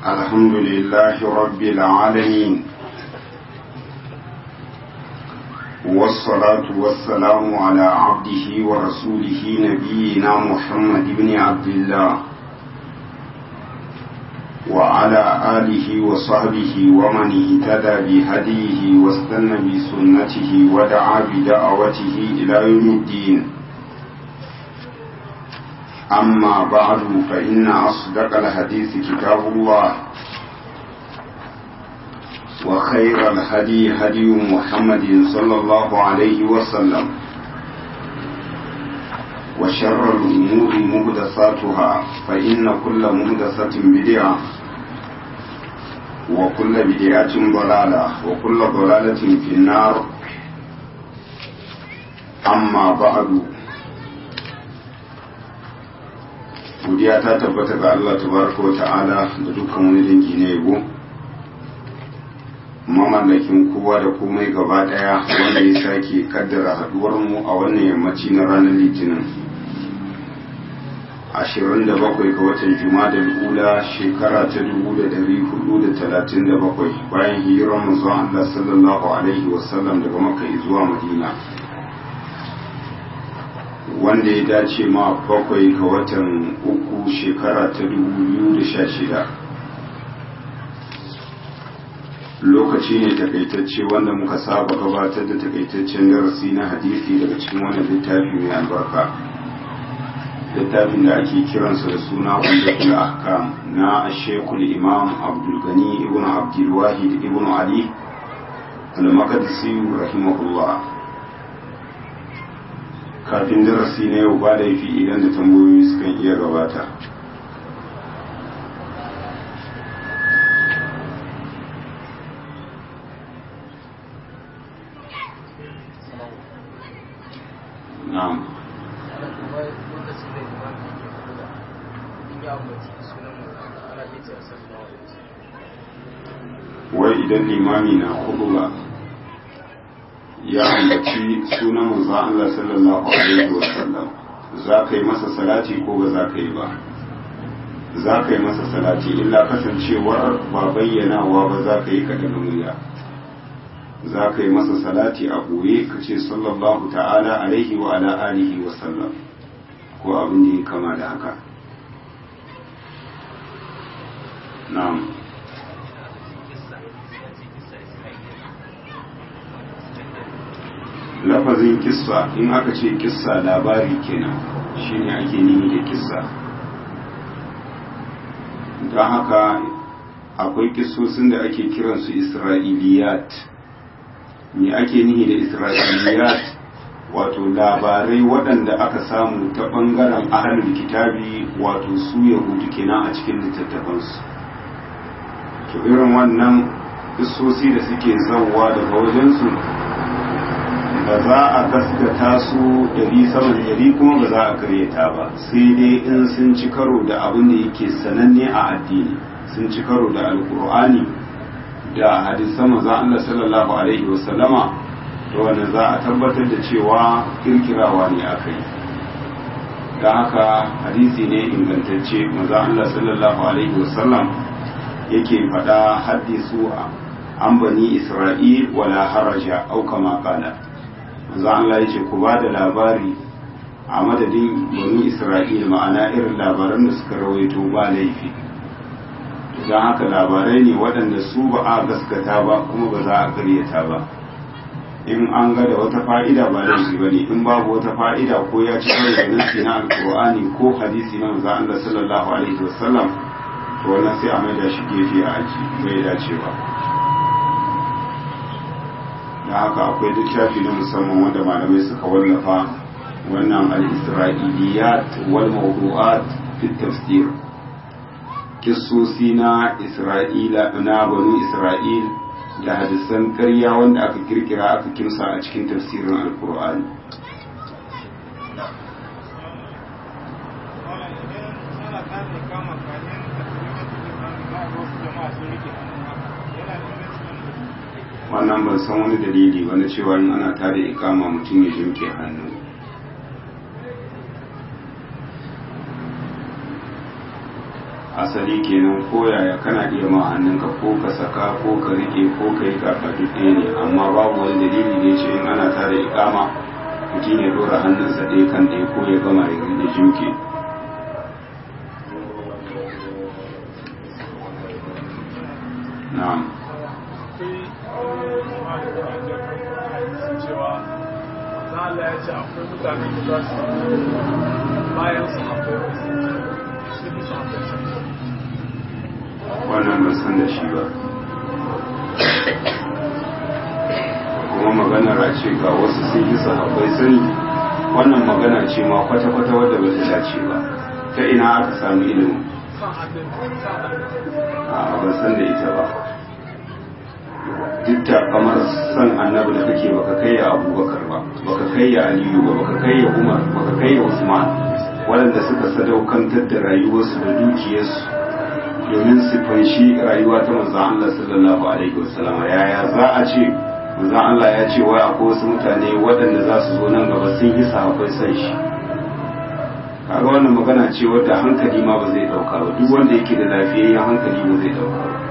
الحمد لله رب العالمين والصلاة والسلام على عبده ورسوله نبينا محمد بن عبد الله وعلى آله وصحبه ومن اهتدى بهديه واستنى بسنته ودعا بدعوته إلى يوم الدين أما بعد فإن أصدق الحديث كتاب الله وخير الهدي هدي محمد صلى الله عليه وسلم وشر الأمور مهدساتها فإن كل مهدسة بدعة وكل بدعة ضلالة وكل ضلالة في النار أما بعد godiya ta tabbata ga Allah tabaraka wa ta'ala da dukkan wani dangi na yabo mamallakin kowa da komai gaba daya wanda ya sake kaddara haduwar mu a wannan yammaci na ranar litinin 27 ga watan juma'a ula shekara ta 1437 bayan hijirar manzon Allah sallallahu alaihi wasallam daga makka zuwa madina wanda ya dace ma bakwai ga watan uku shekara ta shida. lokaci ne takaitacce wanda muka saba gabatar da takaitaccen darasi na hadisi daga cikin wannan littafi mai albarka littafin da ake kiransa da suna umdatul ahkam na shekul imam abdulgani ibn abdulwahid ibn ali al-maqdisi rahimahullah kafin darasi na yau ba laifi idan da tambayoyi sukan iya gabata na'am wai idan limami na hudu ba ya ambaci sunan manzo Allah sallallahu alaihi wasallam za ka yi masa salati ko ba za ka yi ba za ka yi masa salati illa kasancewar ba bayyanawa ba za ka yi kaɗan murya za ka yi masa salati a ɓoye ka ce sallallahu ta'ala alaihi wa ala alihi wa sallam ko abin da ya kama da haka na'am lafazin kissa in aka ce kissa labari kenan shine ake nihi da kissa don haka akwai kissosin da ake kiransu isra'iliyat me ake nihi da isra'iliyat wato labarai waɗanda aka samu ta ɓangaren ahalul kitabi wato su yahudu kenan a cikin littattafansu to irin wannan kissosi da suke zauwa daga wajensu ba za a gaskata su dari saman dari kuma ba za a karyata ba sai dai in sun ci karo da abin da yake sananne a addini sun ci karo da alkur'ani da hadisan manzon Allah sallallahu alaihi wasallama to wannan za a tabbatar da cewa kirkirawa ne aka yi da haka hadisi ne ingantacce manzon Allah sallallahu alaihi wasallam yake faɗa hadisu an bani isra'il wala haraja au kama qala manzo Allah ya ce ku ba da labari a madadin bani Isra'ila ma'ana irin labaran da suka rawaito ba laifi don haka labarai ne waɗanda su ba a gaskata ba kuma ba za a karyata ba in an ga da wata fa'ida ba laifi ba ne in babu wata fa'ida ko ya ci karo da nasi na alkur'ani ko hadisi na manzo Allah sallallahu alaihi wasallam to wannan sai a maida shi gefe a aji bai dacewa da haka akwai littafi na musamman wanda malamai suka wallafa wannan al-isra'iliyat wal mawdu'at fi tafsir kissosi na isra'ila na banu isra'il da hadisan karya wanda aka kirkira aka kimsa a cikin tafsirin alkur'ani wannan ban san wani dalili wani cewa in ana tada ikama mutum ya jimke hannu asali kenan ko yaya kana iya ma hannunka ko ka saka ko ka rike ko ka yi karfa duk ɗaya ne amma babu wani dalili da ya ce in ana tare ikama mutum ya dora hannunsa ɗaya kan ɗaya ko ya gama ya rike juke na'am Allah ya ce akwai mutane da za su bayan su akwai su yi su akwai wannan ban san da shi ba kuma maganar a ce ga wasu sun yi sahabbai sani wannan magana ce ma kwata-kwata wadda ba ta dace ba ta ina aka sami ilimin kan hannun kan hannun a ban san da ita ba duk da kamar san annabi da kake baka kai ya abubakar ba baka kai ya aliyu ba baka kai ya umar baka kai ya usman waɗanda suka sadaukantar da rayuwarsu da dukiyarsu domin su fanshi rayuwa ta manzon Allah sallallahu alaihi wasallam yaya za a ce manzon Allah ya ce wai akwai wasu mutane waɗanda za su zo nan gaba sun yi sahabbai san shi kaga wannan magana ce wadda hankali ma ba zai dauka ba duk wanda yake da lafiyayyen hankali ba zai dauka ba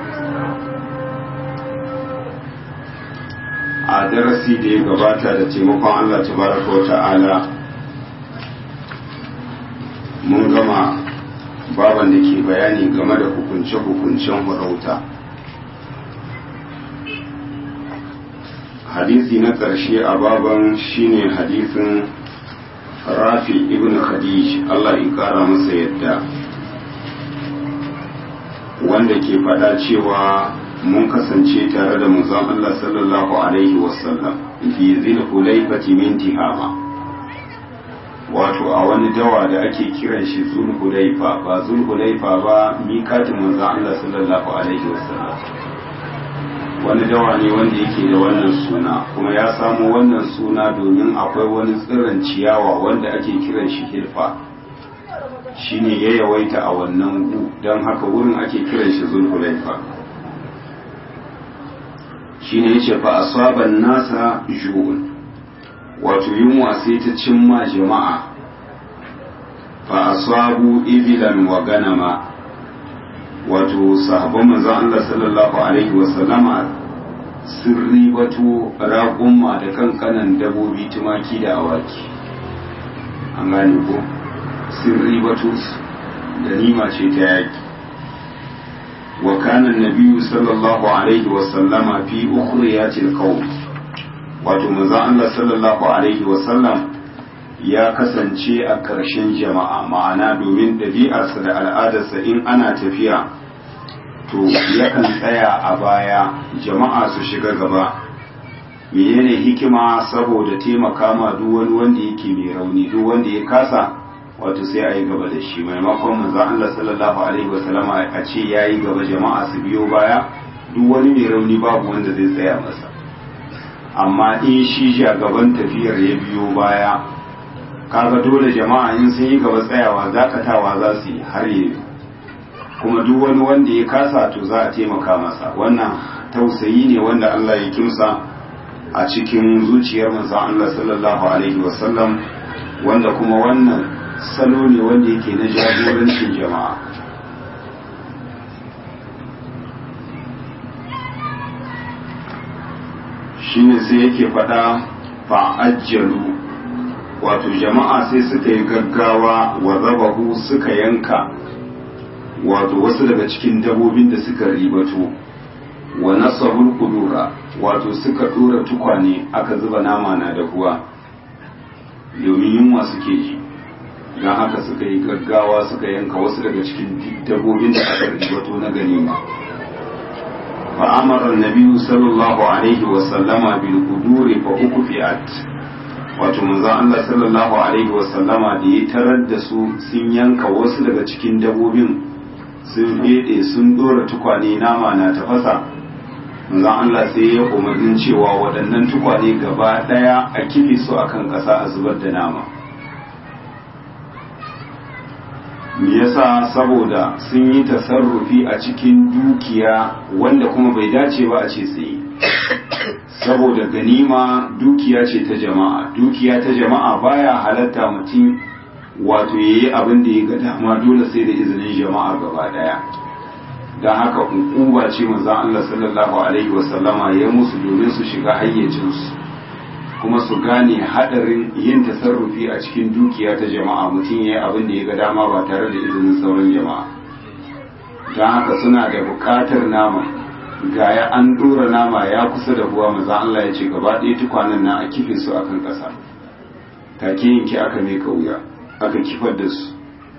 a darasi da ya gabata da taimakon Allah tabaraka wa ta'ala mun gama baban da ke bayani game da hukunce-hukuncen farauta hadisi na ƙarshe a baban shine hadisin rafi ibn khadij Allah ya kara masa yadda wanda ke faɗa cewa mun kasance tare da manzon Allah sallallahu alaihi wasallam fi zil hulaifati min tihama wato a wani dawa da ake kiran shi zulhulaifa ba zulhulaifa ba miƙatin manzon Allah sallallahu alaihi wasallam wani dawa ne wanda yake da wannan suna kuma ya samo wannan suna domin akwai wani tsiron ciyawa wanda ake kiran shi hilfa shine ya yawaita a wannan gu don haka wurin ake kiran shi zulhulaifa shine yace fa asaban nasa ju'un wato yunwa sai ta cimma jama'a fa asabu ibilan wa ganama wato sahabban manzon Allah sallallahu alaihi wa sallama sun ribato raƙumma da kankanan dabobi tumaki da awaki an gane ko sun ribato da nima ce ta yaki wa kana nabiyyu sallallahu alaihi wa sallama fi ukhriyatil qawm wato manzon Allah sallallahu alaihi wa sallam ya kasance a ƙarshen jama'a ma'ana domin ɗabi'arsa da al'adarsa in ana tafiya to yakan tsaya a baya jama'a su shiga gaba menene hikima saboda taimaka ma duk wani wanda yake mai rauni duk wanda ya kasa wato sai a yi gaba da shi maimakon manzon Allah sallallahu alaihi wasallama a ce yayi gaba jama'a su biyo baya duk wani mai rauni babu wanda zai tsaya masa amma in shi gaban tafiyar ya biyo baya kaga dole jama'a in sun yi gaba tsayawa dakatawa za su yi har yi kuma duk wani wanda ya kasa to za a taimaka masa wannan tausayi ne wanda Allah ya kimsa a cikin zuciyar manzon Allah sallallahu alaihi wasallam wanda kuma wannan salo ne wanda yake na jagorancin jama'a shine sai yake faɗa fa'ajjalu wato jama'a sai suka yi gaggawa wa zabahu suka yanka wato wasu daga cikin dabobin da suka ribato wa nasabul kudura wato suka dora tukwane aka zuba nama na dahuwa domin yunwa suke ji don haka suka yi gaggawa suka yanka wasu daga cikin dabobin da aka ribato na ganima فأمر النبي صلى الله عليه وسلم بالقدور فأكفئت wato manzon Allah sallallahu alaihi wasallama da ya tarar da su sun yanka wasu daga cikin dabobin sun fede sun dora tukwane nama na tafasa manzon Allah sai ya umarnin cewa waɗannan tukwane gaba ɗaya a kife su akan ƙasa a zubar da nama me yasa saboda sun yi tasarrufi a cikin dukiya wanda kuma bai dace ba a ce tsaye saboda ganima dukiya ce ta jama'a dukiya ta jama'a baya halatta mutum wato yayi abin da ya ga dama dole sai da izinin jama'a gaba daya don haka hukuma ce manzon Allah sallallahu alaihi wasallama ya musu domin su shiga hayyacinsu kuma su gane hadarin yin tasarrufi a cikin dukiya ta jama'a mutum ya yi abin da ya ga dama ba tare da izinin sauran jama'a don haka suna da bukatar nama gaya an dora nama ya kusa da ruwa maza Allah ya ce gaba ɗaya tukwanen na a kife su akan ƙasa take yanki aka mai wuya aka kifar da su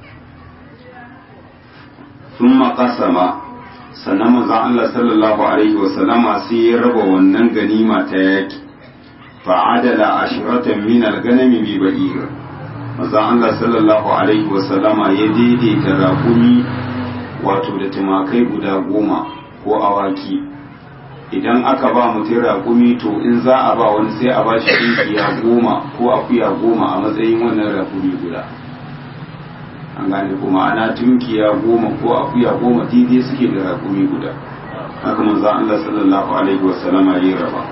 sun makasama sannan maza Allah sallallahu alaihi wasallama sai ya raba wannan ganima ta yaki fa'adala ashiratan min al-ganami bi ba'ir maza Allah sallallahu alaihi wasallama ya daidaita raƙumi wato da tumakai guda goma ko awaki idan aka ba mutum raƙumi to in za a ba wani sai a ba shi ɗinkiya goma ko akuya goma a matsayin wannan raƙumi guda an gane kuma ana tunkiya goma ko akuya goma daidai suke da raƙumi guda haka manzo Allah sallallahu alaihi wasallama ya raba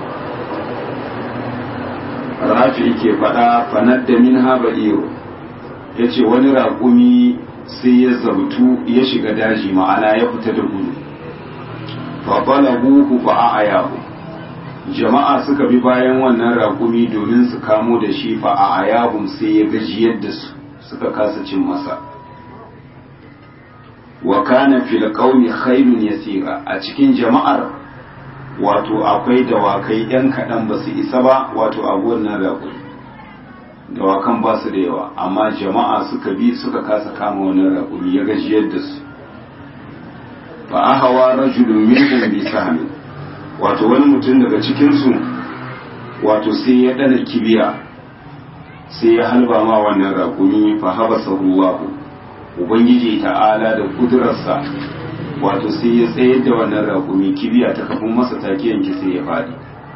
rafi ke faɗa fanar da min haɓa iyo ya ce wani raƙumi sai ya zabtu ya shiga daji ma'ana ya fita da gudu faɓalaguhu fa a ayahu jama'a suka bi bayan wannan raƙumi domin su kamo da shi fa a ayahun sai ya gajiyar da su suka kasa cin masa wa kana fil qaumi khairun yasira a cikin jama'ar wato akwai dawakai yan kaɗan ba su isa ba wato a wannan raƙumi dawakan ba su da yawa amma jama'a suka bi suka kasa kama wannan raƙumi ya gajiyar da su fa ahawa rajulun minhum bi sahmi wato wani mutum daga cikin su wato sai ya dana kibiya sai ya halba ma wannan raƙumi fa habasa Allahu ubangiji ta'ala da kudurarsa wato sai ya tsayar da wannan raƙumi kibiya ta kafin masa take yanki sai ya faɗi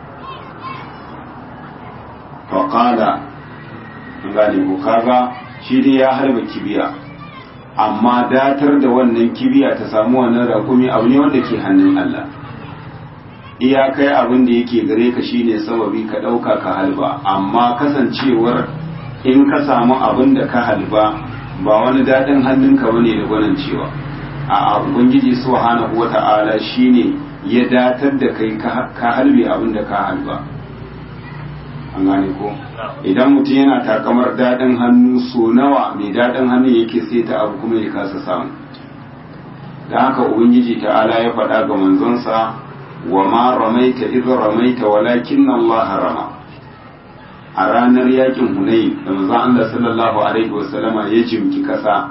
faƙala gane ko kaga shi dai ya harba kibiya amma datar da wannan kibiya ta samu wannan raƙumi abu ne wanda ke hannun Allah iyakai abin da yake gare ka shine sababi ka ɗauka ka halba amma kasancewar in ka samu abin da ka halba ba wani daɗin hannunka bane da gwanin cewa a ubangiji subhanahu wata'ala shine ya datar da kai ka halbe abin da ka halba an gane ko idan mutum yana takamar daɗin hannu so nawa mai daɗin hannu yake sai ta abu kuma ya kasa samu da haka ubangiji ta'ala ya faɗa ga manzonsa wa ma ramaita idh ramaita walakin Allah rama a ranar yakin hunayi da manzon Allah sallallahu alaihi wasallama ya jimki kasa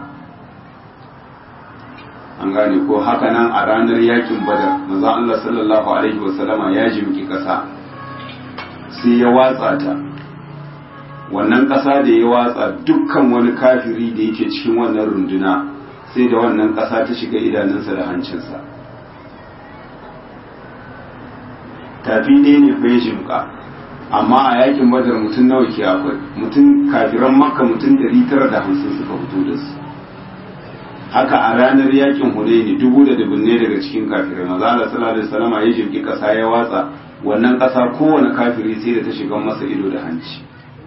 an gane ko haka nan a ranar yakin badar manzon Allah sallallahu alaihi wasallama ya jimki kasa sai ya watsa ta wannan ƙasa da ya watsa dukkan wani kafiri da yake cikin wannan runduna sai da wannan ƙasa ta shiga idanunsa da hancinsa tafi ɗaya ne fa ya jimka amma a yakin badar mutum nawa ke akwai mutum kafiran makka mutum ɗari tara da hamsin suka fito da su haka a ranar yakin hunaini dubu da dubunne daga cikin kafirai maza Allah sallallahu alaihi wasallam ya jimki ƙasa ya watsa wannan ƙasa kowane kafiri sai da ta shiga masa ido da hanci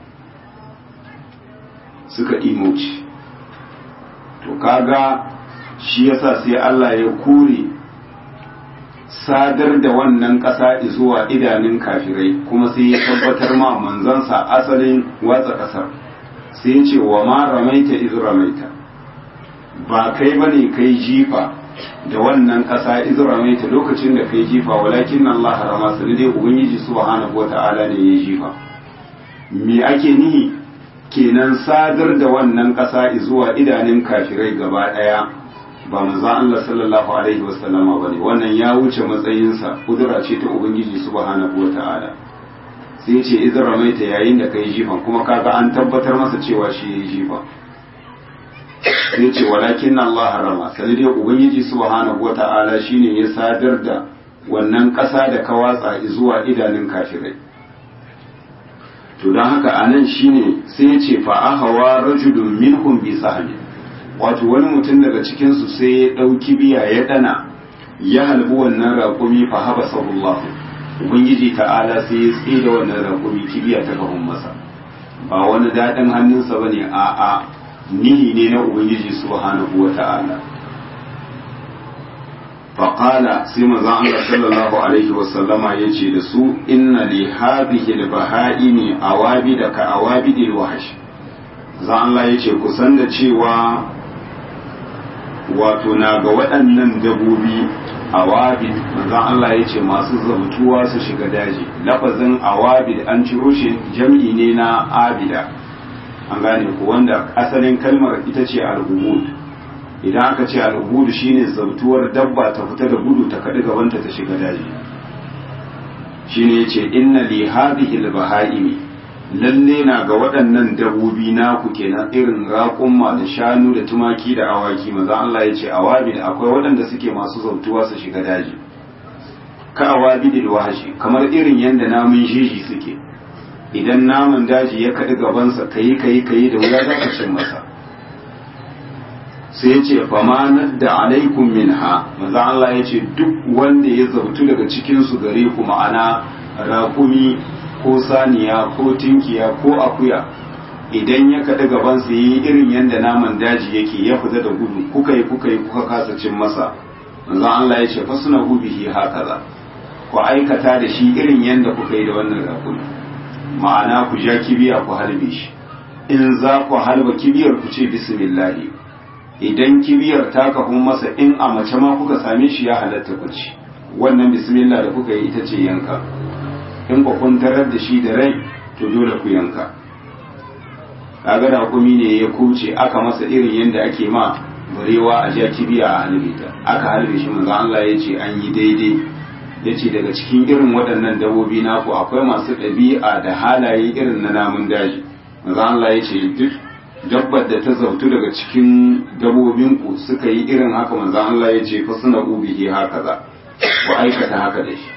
suka imoci to kaga shi yasa sai Allah ya kore sadar da wannan ƙasa zuwa idanun kafirai kuma sai ya tabbatar ma manzansa asalin watsa ƙasar sai ya ce wa ma ramaita iz ramaita ba kai bane kai jifa da wannan ƙasa iz ramaita lokacin da kai jifa walakin Allah rama sai dai ubangiji subhanahu wata'ala ne ya jifa me ake nihi kenan sadar da wannan ƙasa zuwa idanun kafirai gaba ɗaya ba manzo Allah sallallahu alaihi wasallama bane wannan ya wuce matsayinsa kudura ce ta ubangiji subhanahu wataala sai ce idan ramaita yayin da kai jifan kuma kaga an tabbatar masa cewa shi yayi jifa sai ce walakin Allah rama sai dai ubangiji subhanahu wataala shine ya sadar da wannan ƙasa da ka watsa zuwa idanun kafirai to don haka anan shine sai ya ce fa ahawa rajulun minhum bi sahmin wato wani mutum daga cikinsu sai ya ɗauki biya ya ɗana ya halbi wannan raƙumi fa haba sabullah ubangiji ta'ala sai ya tsaye da wannan raƙumi kibiya ta kafin masa ba wani daɗin hannunsa bane a a nihi ne na ubangiji subhanahu wa ta'ala faƙala sai manzon Allah sallallahu alaihi wasallama ya ce da su inna li hadhihi al-baha'imi awabida ka awabidil wahsh zan Allah ya ce kusan da cewa wato na ga waɗannan dabobi awabid manzon Allah ya ce masu zamtuwa su shiga daji lafazin awabid an ciro shi jam'i ne na abida an gane ku wanda asalin kalmar ita ce al-ubud idan aka ce al-ubud shine zamtuwar dabba ta fita da gudu ta kaɗi gabanta ta shiga daji shine yace inna li hadhihi al-baha'imi lalle na ga waɗannan dabobi naku kenan irin raƙumma da shanu da tumaki da awaki maza Allah ya ce awabil akwai waɗanda suke masu zautuwa su shiga daji ka awabil wahashi kamar irin yadda namun jeji suke idan naman daji ya kaɗi gabansa kayi kayi kayi da wuya za ka cin masa sai ya ce famanar da alaikum minha maza Allah ya ce duk wanda ya zautu daga cikinsu gare ku ma'ana raƙumi ko saniya ko tinkiya ko akuya idan ya kaɗi gaban su yi irin yadda naman daji yake ya fita da gudu kuka yi kuka yi kuka kasa cin masa manzon Allah ya ce fa suna bihi hakaza ku aikata da shi irin yadda kuka yi da wannan rakumi ma'ana ku ja kibiya ku halbe shi in za ku halba kibiyar ku ce bismillah idan kibiyar ta kafin masa in a mace ma kuka same shi ya halatta ku ci wannan bismillah da kuka yi ita ce yanka in ba kun tarar da shi da rai to dole ku yanka kaga da hukumi ne ya kuce aka masa irin yadda ake ma barewa a jiya kibiya a halbe ta aka halbe shi manzo Allah ya ce an yi daidai ya ce daga cikin irin waɗannan dabobi naku akwai masu ɗabi'a da halaye irin na namun daji manzo Allah ya ce duk dabbar da ta zautu daga cikin dabobinku suka yi irin haka manzo Allah ya ce fa suna ubihi haka za ku aikata haka da shi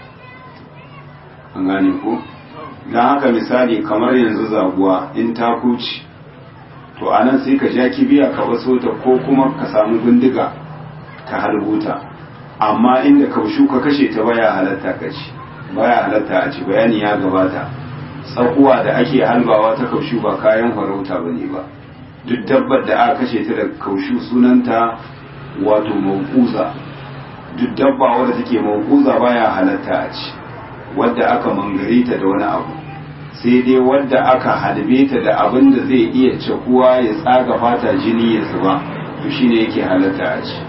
an gane ko don haka misali kamar yanzu zaguwa in ta kuci to a nan sai ka ja kibiya ka waso ta ko kuma ka samu bindiga ka harbuta amma inda kaushu ka kashe ta baya halatta ka ci baya halatta a ci bayani ya gabata tsakuwa da ake halbawa ta kaushu ba kayan farauta ba ne ba duk dabbar da aka kashe ta da kaushu sunanta wato maukuza duk dabba wadda take maukuza baya halatta a ci wadda aka mangare ta da wani abu sai dai wadda aka halbe ta da abin da zai iya cakuwa ya tsaga fata jini ya zuba to shine yake halatta a ci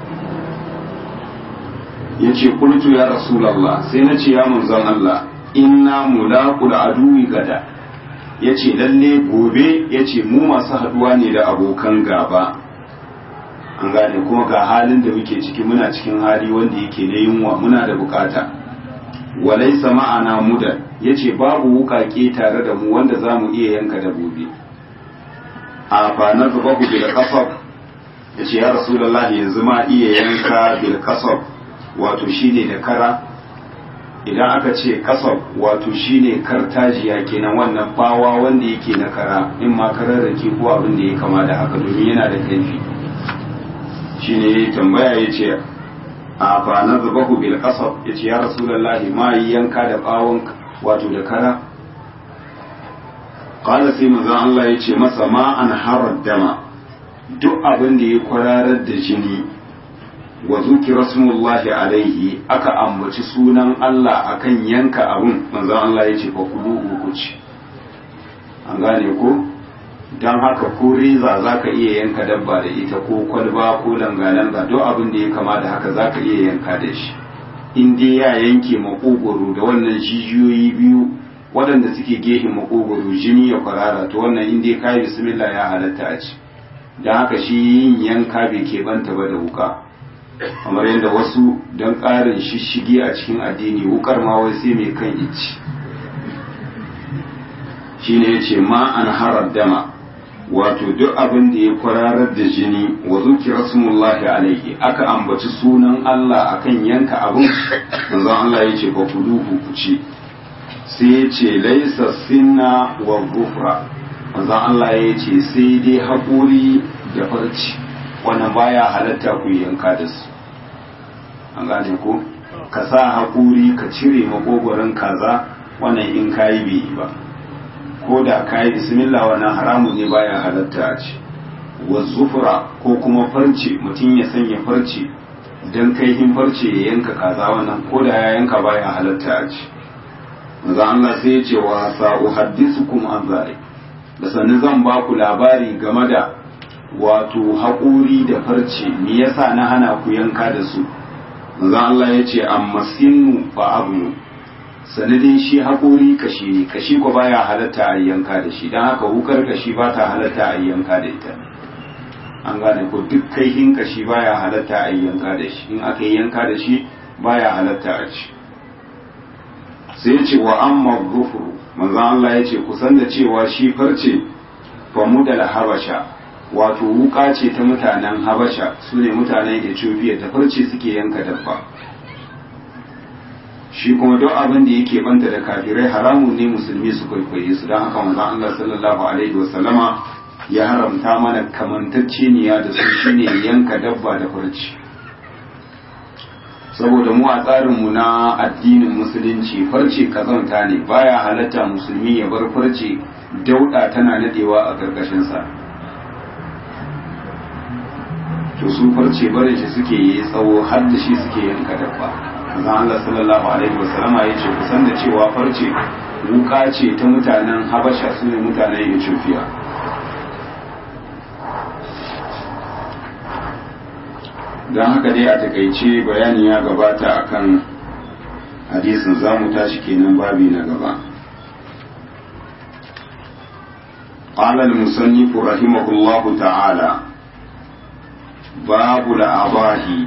ya ce kultu ya rasulallah sai na ce ya manzon Allah inna mulaqul aduwi gada ya ce lalle gobe ya ce mu masu haduwa ne da abokan gaba an gane kuma ga halin da muke ciki muna cikin hali wanda yake na yunwa muna da bukata walaisa ma'ana mudan yace babu wukake tare da mu wanda za mu iya yanka dabobi a fa na zubahu bil qasab yace ya rasulullah yanzu ma iya yanka bil qasab wato shine da kara idan aka ce qasab wato shine kartajiya kenan wannan bawa wanda yake na kara in ma kararrake ko abin da ya kama da haka domin yana da kaifi shine tambaya yace a fa na zubahu bil qasab yace ya rasulullahi ma yi yanka da bawon wato da kara qala sai manzon Allah yace masa ma an harar dama duk abin da ya kwararar da jini wa zuki rasulullahi alaihi aka ambaci sunan Allah akan yanka abun manzon Allah yace fa kulu ku ci an gane ko don haka ko reza za ka iya yanka dabba da ita ko kwalba ko langa-langa duk abin da ya kama da haka za ka iya yanka da shi in dai ya yanke makogoro da wannan jijiyoyi biyu waɗanda suke gefen makogoro jini ya kwarara to wannan in dai kayi bismillah ya halatta a ci don haka shi yin yanka bai keɓanta ba da wuka kamar yadda wasu don ƙarin shishigi a cikin addini wukar ma wai sai mai kan ici shine ya ce ma an harar dama wato duk abin da ya kwararar da jini wa zuki rasulullahi alaihi aka ambaci sunan Allah akan yanka abin manzon Allah ya ce ba ku duhu ku ci sai ya ce laisa sinna wa gufra manzon Allah ya ce sai dai haƙuri da farci wannan baya halatta ku yanka da su an gane ko ka sa haƙuri ka cire makogoron kaza wannan in kayi bai yi ba ko da ka yi bismillah wannan haramun ne baya halatta a ci wa zufura ko kuma farce mutum ya sanya farce don kaihin farce ya yanka kaza wannan ko da ya yanka baya halatta a ci manzo Allah sai ya ce wa sa'uhaddisukum an zalik da sannan zan ba ku labari game da wato haƙuri da farce me yasa na hana ku yanka da su manzo Allah ya ce amma sinu fa abu sanadin shi haƙuri kashi ne kashi ko baya halatta a yanka da shi don haka wukar kashi ba ta halatta a yanka da ita an gane ko duk kaihin kashi baya halatta a yanka da shi in aka yi yanka da shi baya halatta a ci sai ce wa amma gufuru manzo Allah ya ce kusan da cewa shi farce famu da habasha wato wuka ce ta mutanen habasha su ne mutanen ethiopia da farce suke yanka dabba shi kuma duk abin da yake banta da kafirai haramun ne musulmi su kwaikwaye su don haka manzo Allah sallallahu alaihi wasallama ya haramta mana kamantacceniya da su shine yanka dabba da farce saboda mu a tsarinmu na addinin musulunci farce kazanta ne baya halatta musulmi ya bar farce dauda tana nadewa a karkashinsa to su farce barin shi suke yi tsawo har da shi suke yanka dabba manzon Allah sallallahu alaihi wasallama ya ce kusan da cewa farce wuka ce ta mutanen Habasha su ne mutanen Ethiopia don haka dai a takaice bayani ya gabata akan hadisin za mu tashi kenan babi na gaba قال المصنف رحمه الله تعالى باب الأضاحي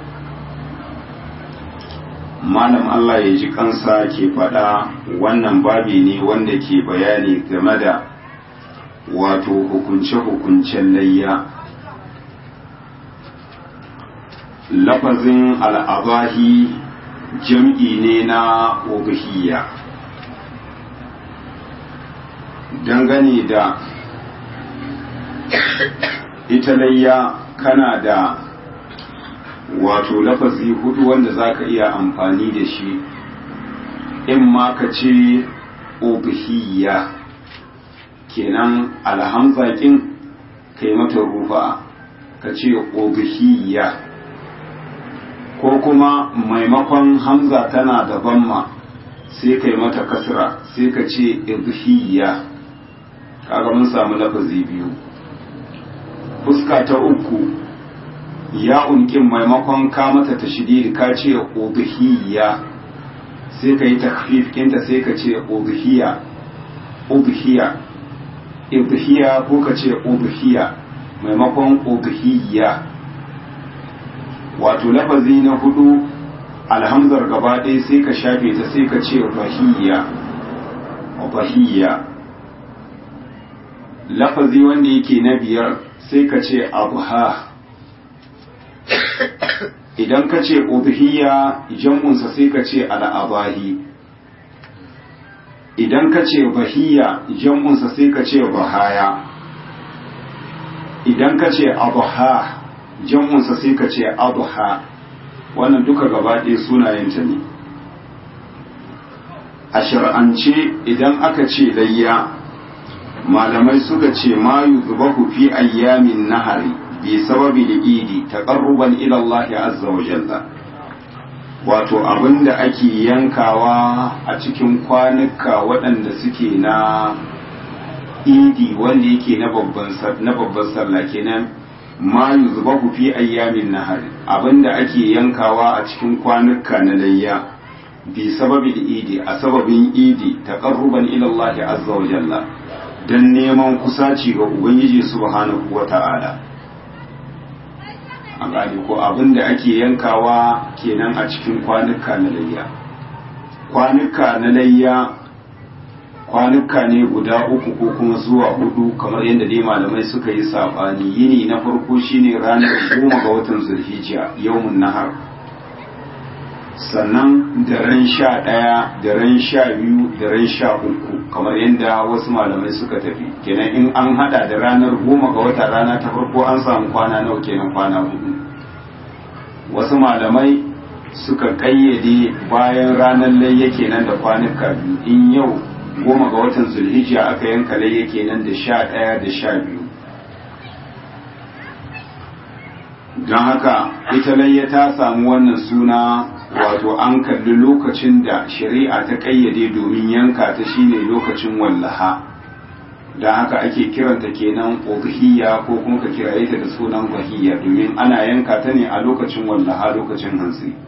malam Allah ya ji kansa ke faɗa wannan babi ne wanda ke bayani game da wato hukunce-hukuncen layya lafazin al'abahi jam'i ne na ubahiyya dangane da ita layya kana da wato lafazi hudu wanda za ka iya amfani da shi in ma ka ce ubahiyya kenan alhamzakin kai mata rufa ka ce ubahiyya ko kuma maimakon hamza tana da bamma sai kai mata kasra sai ka ce ibhiyya kaga mun samu lafazi biyu fuska ta uku ya unkin maimakon ka mata tashdid ka ce ubhiyya sai ka yi takfif kinta sai ka ce ubhiya ubhiya ibhiya ko ka ce ubhiya maimakon ubhiyya wato lafazi na hudu alhamzar gaba ɗaya sai ka shafe ta sai ka ce bahiyya bahiyya lafazi wanda yake na biyar sai ka ce abuha idan ka ce ubhiyya jam'unsa sai ka ce al'abahi idan ka ce bahiyya jam'unsa sai ka ce bahaya idan ka ce abuha jam'unsa sai ka ce abuha wannan duka gaba ɗaya sunayenta ne a shar'ance idan aka ce layya malamai suka ce ma yuzbahu fi ayyamin nahari bi sababi idi taqarruban ila Allah azza wa jalla wato abinda ake yankawa a cikin kwanuka waɗanda suke na idi wanda yake na babban na babban sallah kenan ma yuzbahu fi ayyamin nahar abinda ake yankawa a cikin kwanuka na layya bi sababi idi a sababin idi taqarruban ila Allah azza wa jalla dan neman kusaci ga ubangiji subhanahu wa ta'ala an gane ko abinda ake yankawa kenan a cikin kwanuka na layya kwanuka na layya kwanuka ne guda uku ko kuma zuwa hudu kamar yadda dai malamai suka yi sabani yini na farko shine ranar goma ga watan zulhijja yawmun nahar sannan da ran sha ɗaya da ran sha biyu da ran sha uku kamar yadda wasu malamai suka tafi kenan in an hada da ranar goma ga wata rana ta farko an samu kwana nawa kenan kwana hudu wasu malamai suka kayyade bayan ranar layya kenan da kwanuka biyu in yau goma ga watan zulhijja aka yanka layya kenan da sha ɗaya da sha biyu don haka ita layya ta samu wannan suna wato an kalli lokacin da shari'a ta kayyade domin yanka ta shine lokacin wallaha don haka ake kiranta kenan udhiyya ko kuma ka kiraye ta da sunan bahiyya domin ana yanka ta ne a lokacin wallaha lokacin hantsi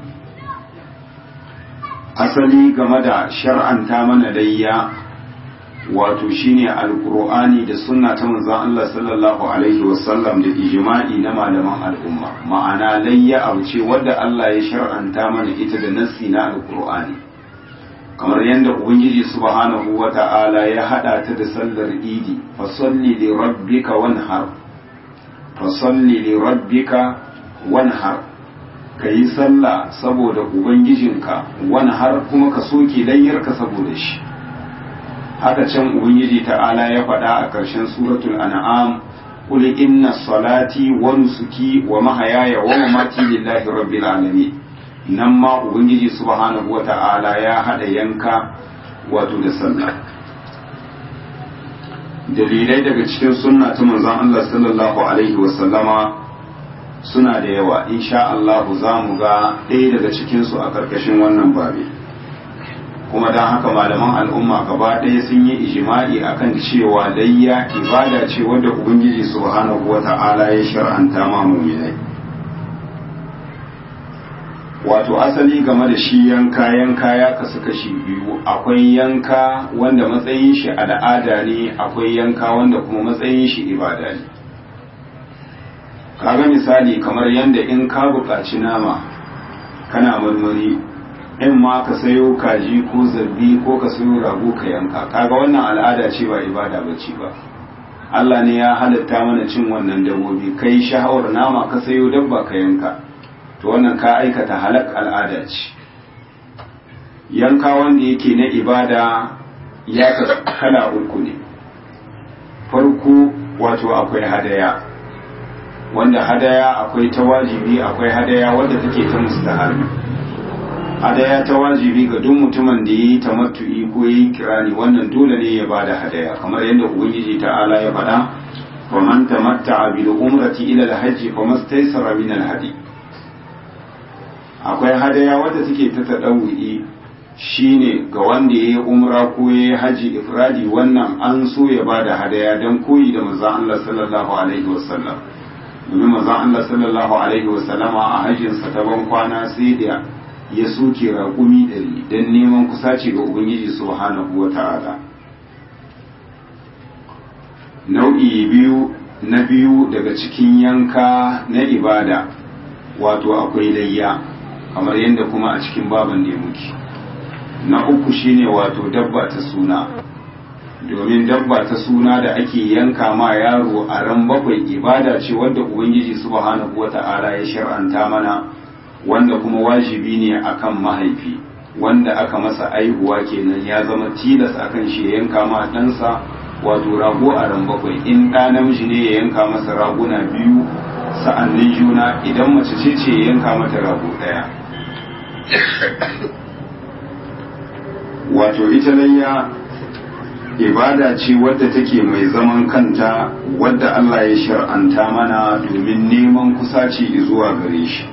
asali game da shar'anta mana layya wato shine alkur'ani da sunna ta manzon Allah sallallahu alaihi wasallam da ijma'i na malaman al'umma ma'ana layya abu ce wadda Allah ya shar'anta mana ita da nassi na alkur'ani kamar yadda ubangiji subhanahu wata'ala ya hada ta da sallar idi fa salli li rabbika wanhar fa salli li rabbika wanhar kayi sallah saboda ubangijinka wanhar kuma ka soke layyarka saboda shi haka can ubangiji ta'ala ya faɗa a ƙarshen suratul an'am qul inna salati wa nusuki wa mahayaya wa mamati lillahi rabbil alamin nan ma ubangiji subhanahu wata'ala ya hada yanka wato da sallah dalilai daga cikin sunna ta manzon Allah sallallahu alaihi wa sallama suna da yawa insha Allah za mu ga ɗaya daga cikin su a ƙarƙashin wannan babi kuma don haka malaman al'umma gaba ɗaya sun yi ijima'i akan cewa layya ibada ce wadda ubangiji subhanahu wa ta'ala ya shar'anta ma mu'minai wato asali game da shi yanka yanka ya kasu kashi biyu akwai yanka wanda matsayin shi al'ada ne akwai yanka wanda kuma matsayin shi ibada ne kaga misali kamar yadda in ka buƙaci nama kana marmari in ma ka sayo kaji ko zarbi ko ka sayo rago ka yanka kaga wannan al'ada ce ba ibada ba ce ba Allah ne ya halatta mana cin wannan dabbobi kai sha'awar nama ka sayo dabba ka yanka to wannan ka aikata halak al'ada ce yanka wanda yake na ibada ya kala uku ne farko wato akwai hadaya wanda hadaya akwai ta wajibi akwai hadaya wadda take ta mustahabi hadaya ta wajibi ga duk mutumin da yi tamattu'i ko yi kirani wannan dole ne ya bada hadaya kamar yadda ubangiji ta'ala ya faɗa wa man tamatta'a bil umrati ila al-hajj fa mastaysara min al-hadi akwai hadaya wadda take ta tadawu'i shine ga wanda yayi umra ko yayi haji ifradi wannan an so ya bada hadaya dan koyi da manzon Allah sallallahu alaihi wasallam domin manzon Allah sallallahu alaihi wasallama a hajjinsa ta ban kwana sai da ya soke raƙumi ɗari don neman kusaci ga Ubangiji subhanahu wa ta'ala. Nau'i biyu na biyu daga cikin yanka na ibada wato akwai layya kamar yadda kuma a cikin baban ne muke. Na uku shine wato dabba ta suna domin dabba ta suna da ake yanka ma yaro a ran bakwai ibada ce wadda Ubangiji subhanahu wa ta'ala ya shar'anta mana. wanda kuma wajibi ne akan mahaifi wanda aka masa aihuwa kenan ya zama tilas akan shi ya yanka ma ɗansa wato rago a ran bakwai in ɗa namiji ne ya yanka masa raguna biyu sa'annin juna idan mace ce ce ya yanka mata rago ɗaya wato ita layya ibada ce wadda take mai zaman kanta wadda Allah ya shar'anta mana domin neman kusaci zuwa gare shi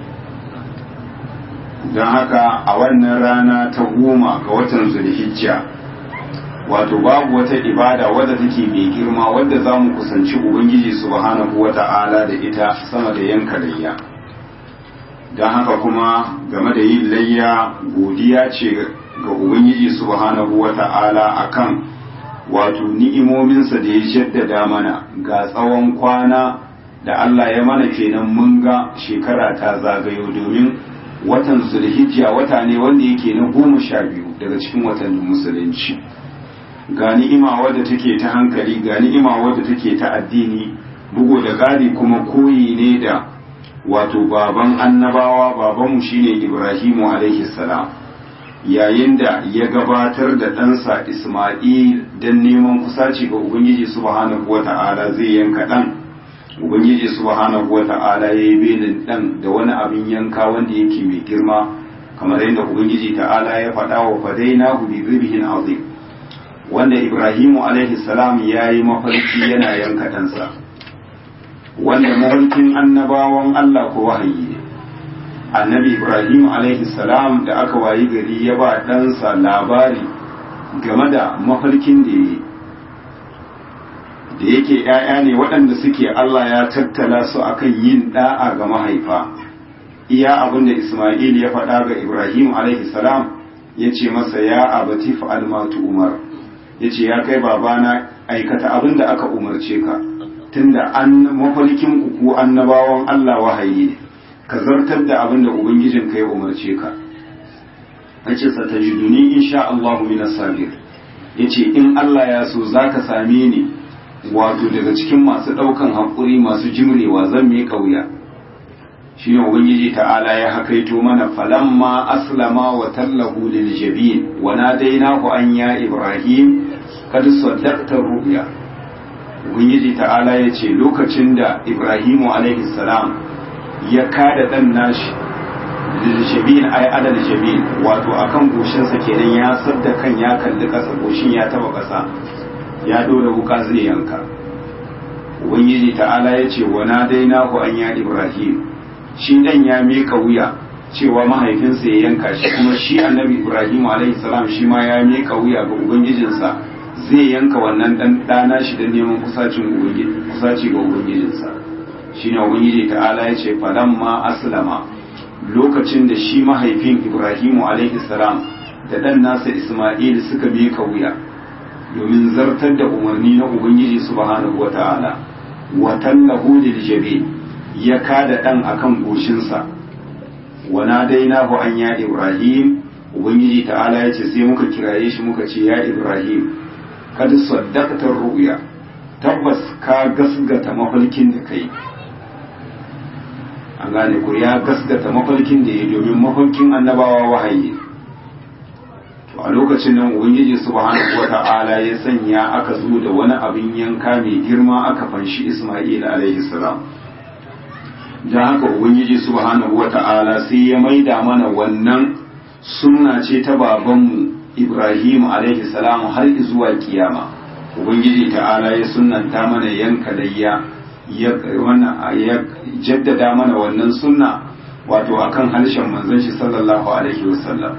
don haka a wannan rana ta goma ga watan zulhijja wato babu wata ibada wadda take mai girma wadda za mu kusanci ubangiji subhanahu wa ta'ala da ita sama da yanka layya don haka kuma game da yin layya godiya ce ga ubangiji subhanahu wa ta'ala akan wato ni'imominsa da ya jaddada mana ga tsawon kwana da Allah ya mana kenan mun ga shekara ta zagayo domin watan zulhijja wata ne wanda yake na goma sha biyu daga cikin watannin musulunci ga ni'ima wadda take ta hankali ga ni'ima wadda take ta addini bugu da ƙari kuma koyi ne da wato baban annabawa babanmu shine ibrahimu alaihi salam yayin da ya gabatar da ɗansa isma'il don neman kusaci ga ubangiji subhanahu wata'ala zai yanka ɗan ubangiji subhanahu wa ta'ala ya yi belin dan da wani abin yanka wanda yake mai girma kamar yadda ubangiji ta'ala ya faɗa wa fadaina bi zibhin azim wanda ibrahimu alaihi salam ya yi mafarki yana yanka ɗansa wanda mafarkin annabawan Allah ko wahayi ne annabi ibrahim alaihi salam da aka wayi gari ya ba ɗansa labari game da mafarkin da ya da yake ‘ya'ya ne waɗanda suke Allah ya tattala su akan yin ɗa'a ga mahaifa iya abin da Ismail ya faɗa ga Ibrahim alaihi salam ya ce masa ya abati fa'al matu umar ya ce ya kai babana aikata abin da aka umarce ka tunda an mafarkin ku annabawan Allah wahayi ne ka zartar da abin da ubangijin ka ya umarce ka yace satajiduni insha Allah min as-sabir yace in Allah ya so zaka same ni wato daga cikin masu daukan hakuri masu jimrewa zan mi kauya shine ubangiji ta'ala ya hakaito mana falamma aslama wa tallahu lil jabin wa nadainahu an ya ibrahim kad saddaqta ru'ya ubangiji ta'ala yace lokacin da ibrahimu alaihi salam ya kada dan nashi liljabin ay adal jabin wato akan goshinsa kenan ya sadda kan ya kalli kasa goshin ya taba kasa ya dora wuka zai yanka ubangiji ta'ala ya ce wa nadainahu an ya ibrahim shi dan ya mika wuya cewa mahaifinsa ya yanka shi kuma shi annabi ibrahim alaihi salam shi ma ya mika wuya ga ubangijinsa zai yanka wannan dan dana shi da neman kusacin ubangiji kusaci ga ubangijinsa shine ubangiji ta'ala ya ce falamma aslama lokacin da shi mahaifin Ibrahimu alaihi salam da ɗan nasa Ismail suka miƙa wuya domin zartar da umarni na Ubangiji subhanahu wata'ala wa tallahu lil jabi ya kada ɗan akan goshinsa wa nadainahu an ya Ibrahim Ubangiji ta'ala ya ce sai muka kiraye shi muka ce ya Ibrahim kad saddaqta ru'ya tabbas ka gasgata mafarkin da kai an gane ku ya gaskata mafarkin da ya domin mafarkin annabawa wahayi to a lokacin nan ubangiji subhanahu wata'ala ya sanya aka zo da wani abin yanka mai girma aka fanshi Isma'il alaihi salam dan haka ubangiji subhanahu wata'ala sai ya maida mana wannan sunna ce ta babanmu Ibrahim alaihi salam har zuwa kiyama ubangiji ta'ala ya sunnanta mana yanka layya ya jaddada mana wannan sunna wato akan harshen manzon shi sallallahu alaihi wasallam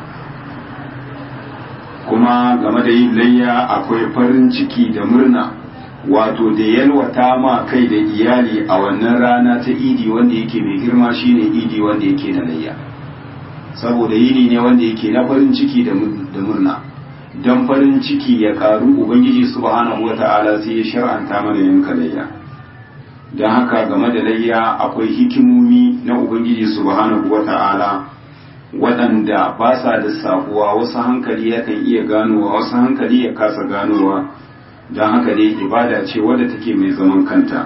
kuma game da yin layya akwai farin ciki da murna wato da yalwata ma kai da iyali a wannan rana ta idi wanda yake mai girma shine idi wanda yake na layya saboda yini ne wanda yake na farin ciki da murna don farin ciki ya karu ubangiji subhanahu wata'ala sai ya shar'anta mana yanka layya don haka game da layya akwai hikimomi na ubangiji subhanahu wata'ala waɗanda ba sa da sabuwa wasu hankali yakan iya ganowa wasu hankali ya kasa ganowa don haka dai ibada ce wadda take mai zaman kanta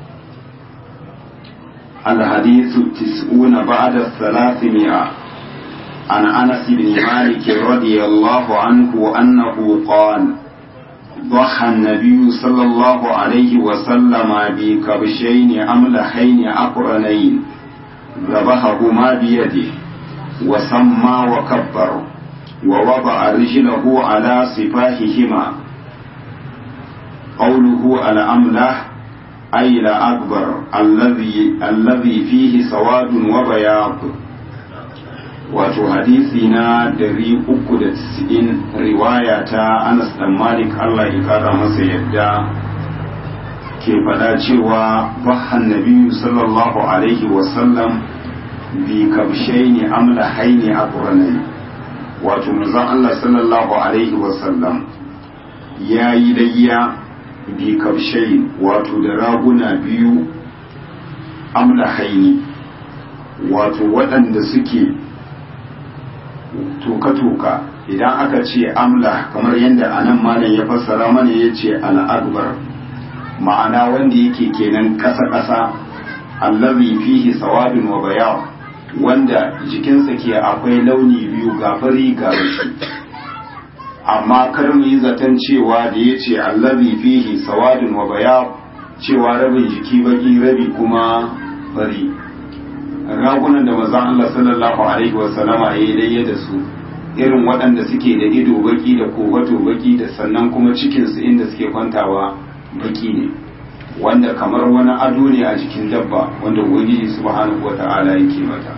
الحديث التسعون بعد الثلاثمائة عن أنس بن مالك رضي الله عنه أنه قال ضحى النبي صلى الله عليه وسلم بكبشين أملحين أقرنين ذبحهما بيده وسمى وكبر ووضع رجله على صفاحهما قوله الأملح أي الأكبر الذي الذي فيه سواد وبياض wato hadisi na dari uku da tisa'in riwaya ta anas dan malik allah ya kara masa yadda ke faɗa cewa bahan nabiyu sallallahu alaihi wasallam bi kabshaini amla haini a ƙuranai wato manzon allah sallallahu alaihi wasallam ya yi layya bi kabshain wato da raguna biyu amla haini wato waɗanda suke toka-toka idan aka ce amla kamar yadda anan malam ya fassara mana ya ce al'akbar ma'ana wanda yake kenan ƙasa-ƙasa allazi fihi sawadun wa bayaw wanda jikinsa ke akwai launi biyu ga fari ga rashi amma kar mu yi zaton cewa da ya ce allazi fihi sawadun wa bayaw cewa rabin jiki baki rabi kuma fari ragunan da mazan Allah sallallahu alaihi wa sallama ya yi daya da su irin waɗanda suke da ido baki da kowato baki da sannan kuma cikinsu inda suke kwantawa baki ne wanda kamar wani ado ne a jikin dabba wanda ubangiji subhanahu wata'ala yake mata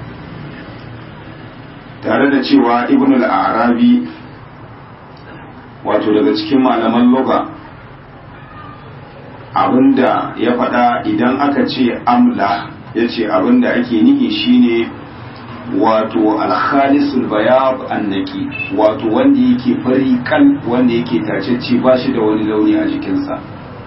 tare da cewa ibn al-arabi wato daga cikin malaman loga abinda ya faɗa idan aka ce amla ya ce abinda ake nihi shine wato alkhalisul bayab annaki wato wanda yake fari kan wanda yake tacecce ba shi da wani launi a jikinsa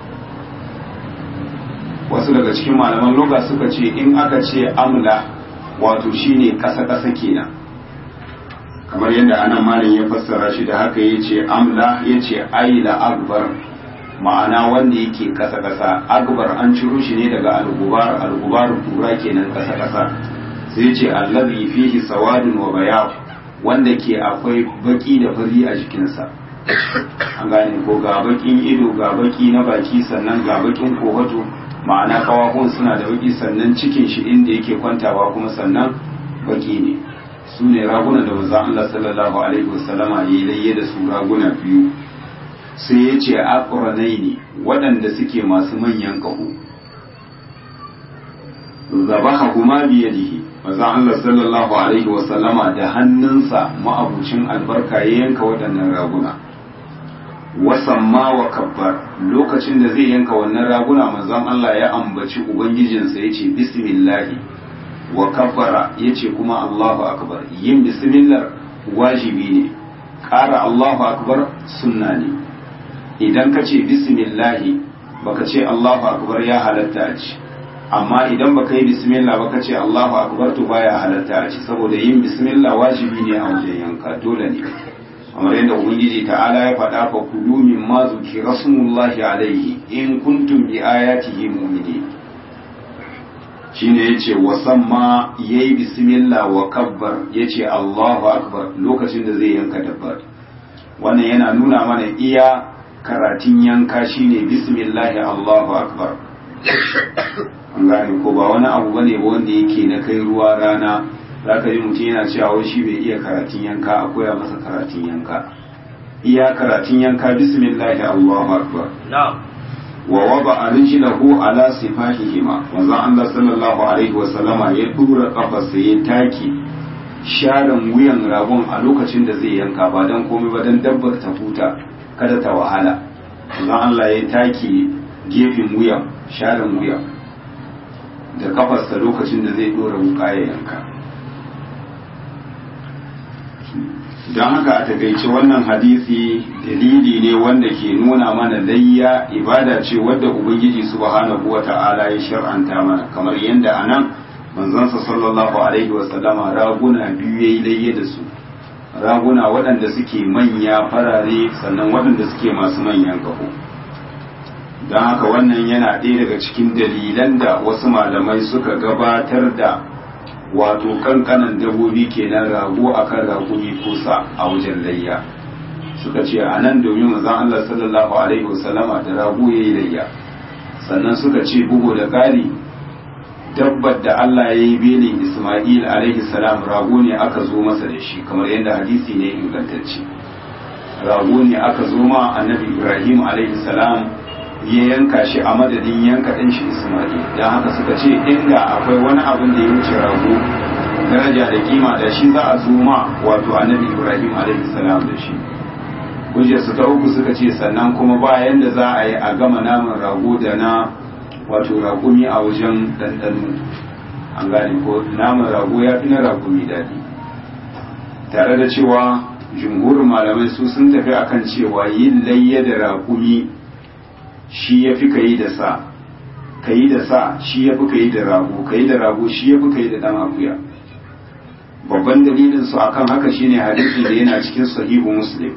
wasu daga cikin malaman loga suka ce in aka ce amla wato shine ƙasa-ƙasa kenan kamar yadda anan malin ya fassara shi da haka ya ce amla ya ce aila akbar ma'ana wanda yake ƙasa-ƙasa akbar an ciro shi ne daga algubar algubar tura kenan ƙasa-ƙasa sai ce allazi fihi sawadun wa bayad wanda ke akwai baki da fari a jikinsa an gane ko ga bakin ido ga baki na baki sannan ga bakin kohoto ma'ana kawakun suna da baki sannan cikin shi inda yake kwantawa kuma sannan baki ne su ne raguna da manzon Allah sallallahu alaihi wasallama yayi layye da su raguna biyu sai ya ce aqranaini waɗanda suke masu manyan kaho zabaha kuma biyadihi manzon Allah sallallahu alaihi wasallama da hannunsa ma'abucin albarka ya yanka waɗannan raguna wasamma wa kabbar lokacin da zai yanka wannan raguna manzon Allah ya ambaci ubangijinsa ya ce bismillahi wa kabbara ya ce kuma Allahu akbar yin bismillah wajibi ne ƙara Allahu akbar sunna ne idan ka ce bismillahi baka ce Allahu akbar ya halatta a ci amma idan baka yi bismillah baka ce Allahu akbar to baya halatta a ci saboda yin bismillah wajibi ne a wajen yanka dole ne kamar yadda ubangiji ta'ala ya faɗa fa kulu min ma zuki rasulullahi alaihi in kuntum bi ayatihi mu'minin shine yace wasamma yayi bismillah wa kabbar yace Allahu akbar lokacin da zai yanka dabbar wannan yana nuna mana iya karatun yanka shine bismillah Allahu akbar an gane ko ba wani abu bane ba wanda yake na kai ruwa rana zaka ji mutum yana cewa wai shi bai iya karatun yanka a koya masa karatun yanka iya karatun yanka bismillah Allahu akbar na'am wa waba rijlahu ala sifahihima manzo Allah sallallahu alaihi wa sallama ya dura kafarsa ya taki sharan wuyan ragon a lokacin da zai yanka ba dan komai ba dan dabbar ta huta kada ta wahala manzo Allah ya taki gefen wuyan sharan wuya da kafarsa lokacin da zai dora wuka ya yanka don haka a takaice wannan hadisi dalili ne wanda ke nuna mana layya ibada ce wadda ubangiji subhanahu wa ta'ala ya shar'anta mana kamar yadda a nan manzansa sallallahu alaihi wa sallama raguna biyu yayi layya da su raguna waɗanda suke manya farare sannan waɗanda suke masu manyan kaho don haka wannan yana ɗaya daga cikin dalilan da wasu malamai suka gabatar da wato kankanan dabobi kenan rago akan ragumi kusa a wajen layya suka ce a nan domin manzon Allah sallallahu alaihi wasallama da rago yayi layya sannan suka ce bugu da ƙari dabbar da Allah ya yi belin Ismail alaihi salam rago ne aka zo masa da shi kamar yadda hadisi ne ingantacce rago ne aka zo ma annabi Ibrahim alaihi salam ya yanka shi a madadin yanka ɗan shi Ismail don haka suka ce inda akwai wani abin da ya wuce rago daraja da kima da shi za a zo ma wato annabi Ibrahim alaihi salam da shi hujjar su ta uku suka ce sannan kuma bayan da za a yi a gama naman rago da na wato ragumi a wajen ɗanɗano an gane ko naman rago ya fi na ragumi daɗi tare da cewa jumhurin malamai su sun tafi akan cewa yin layya da ragumi shi ya fi ka yi da sa ka yi da sa shi ya fi ka yi da rago ka yi da rago shi ya fi ka yi da ɗan akuya babban dalilin su akan haka shine hadisi da yana cikin sahihu muslim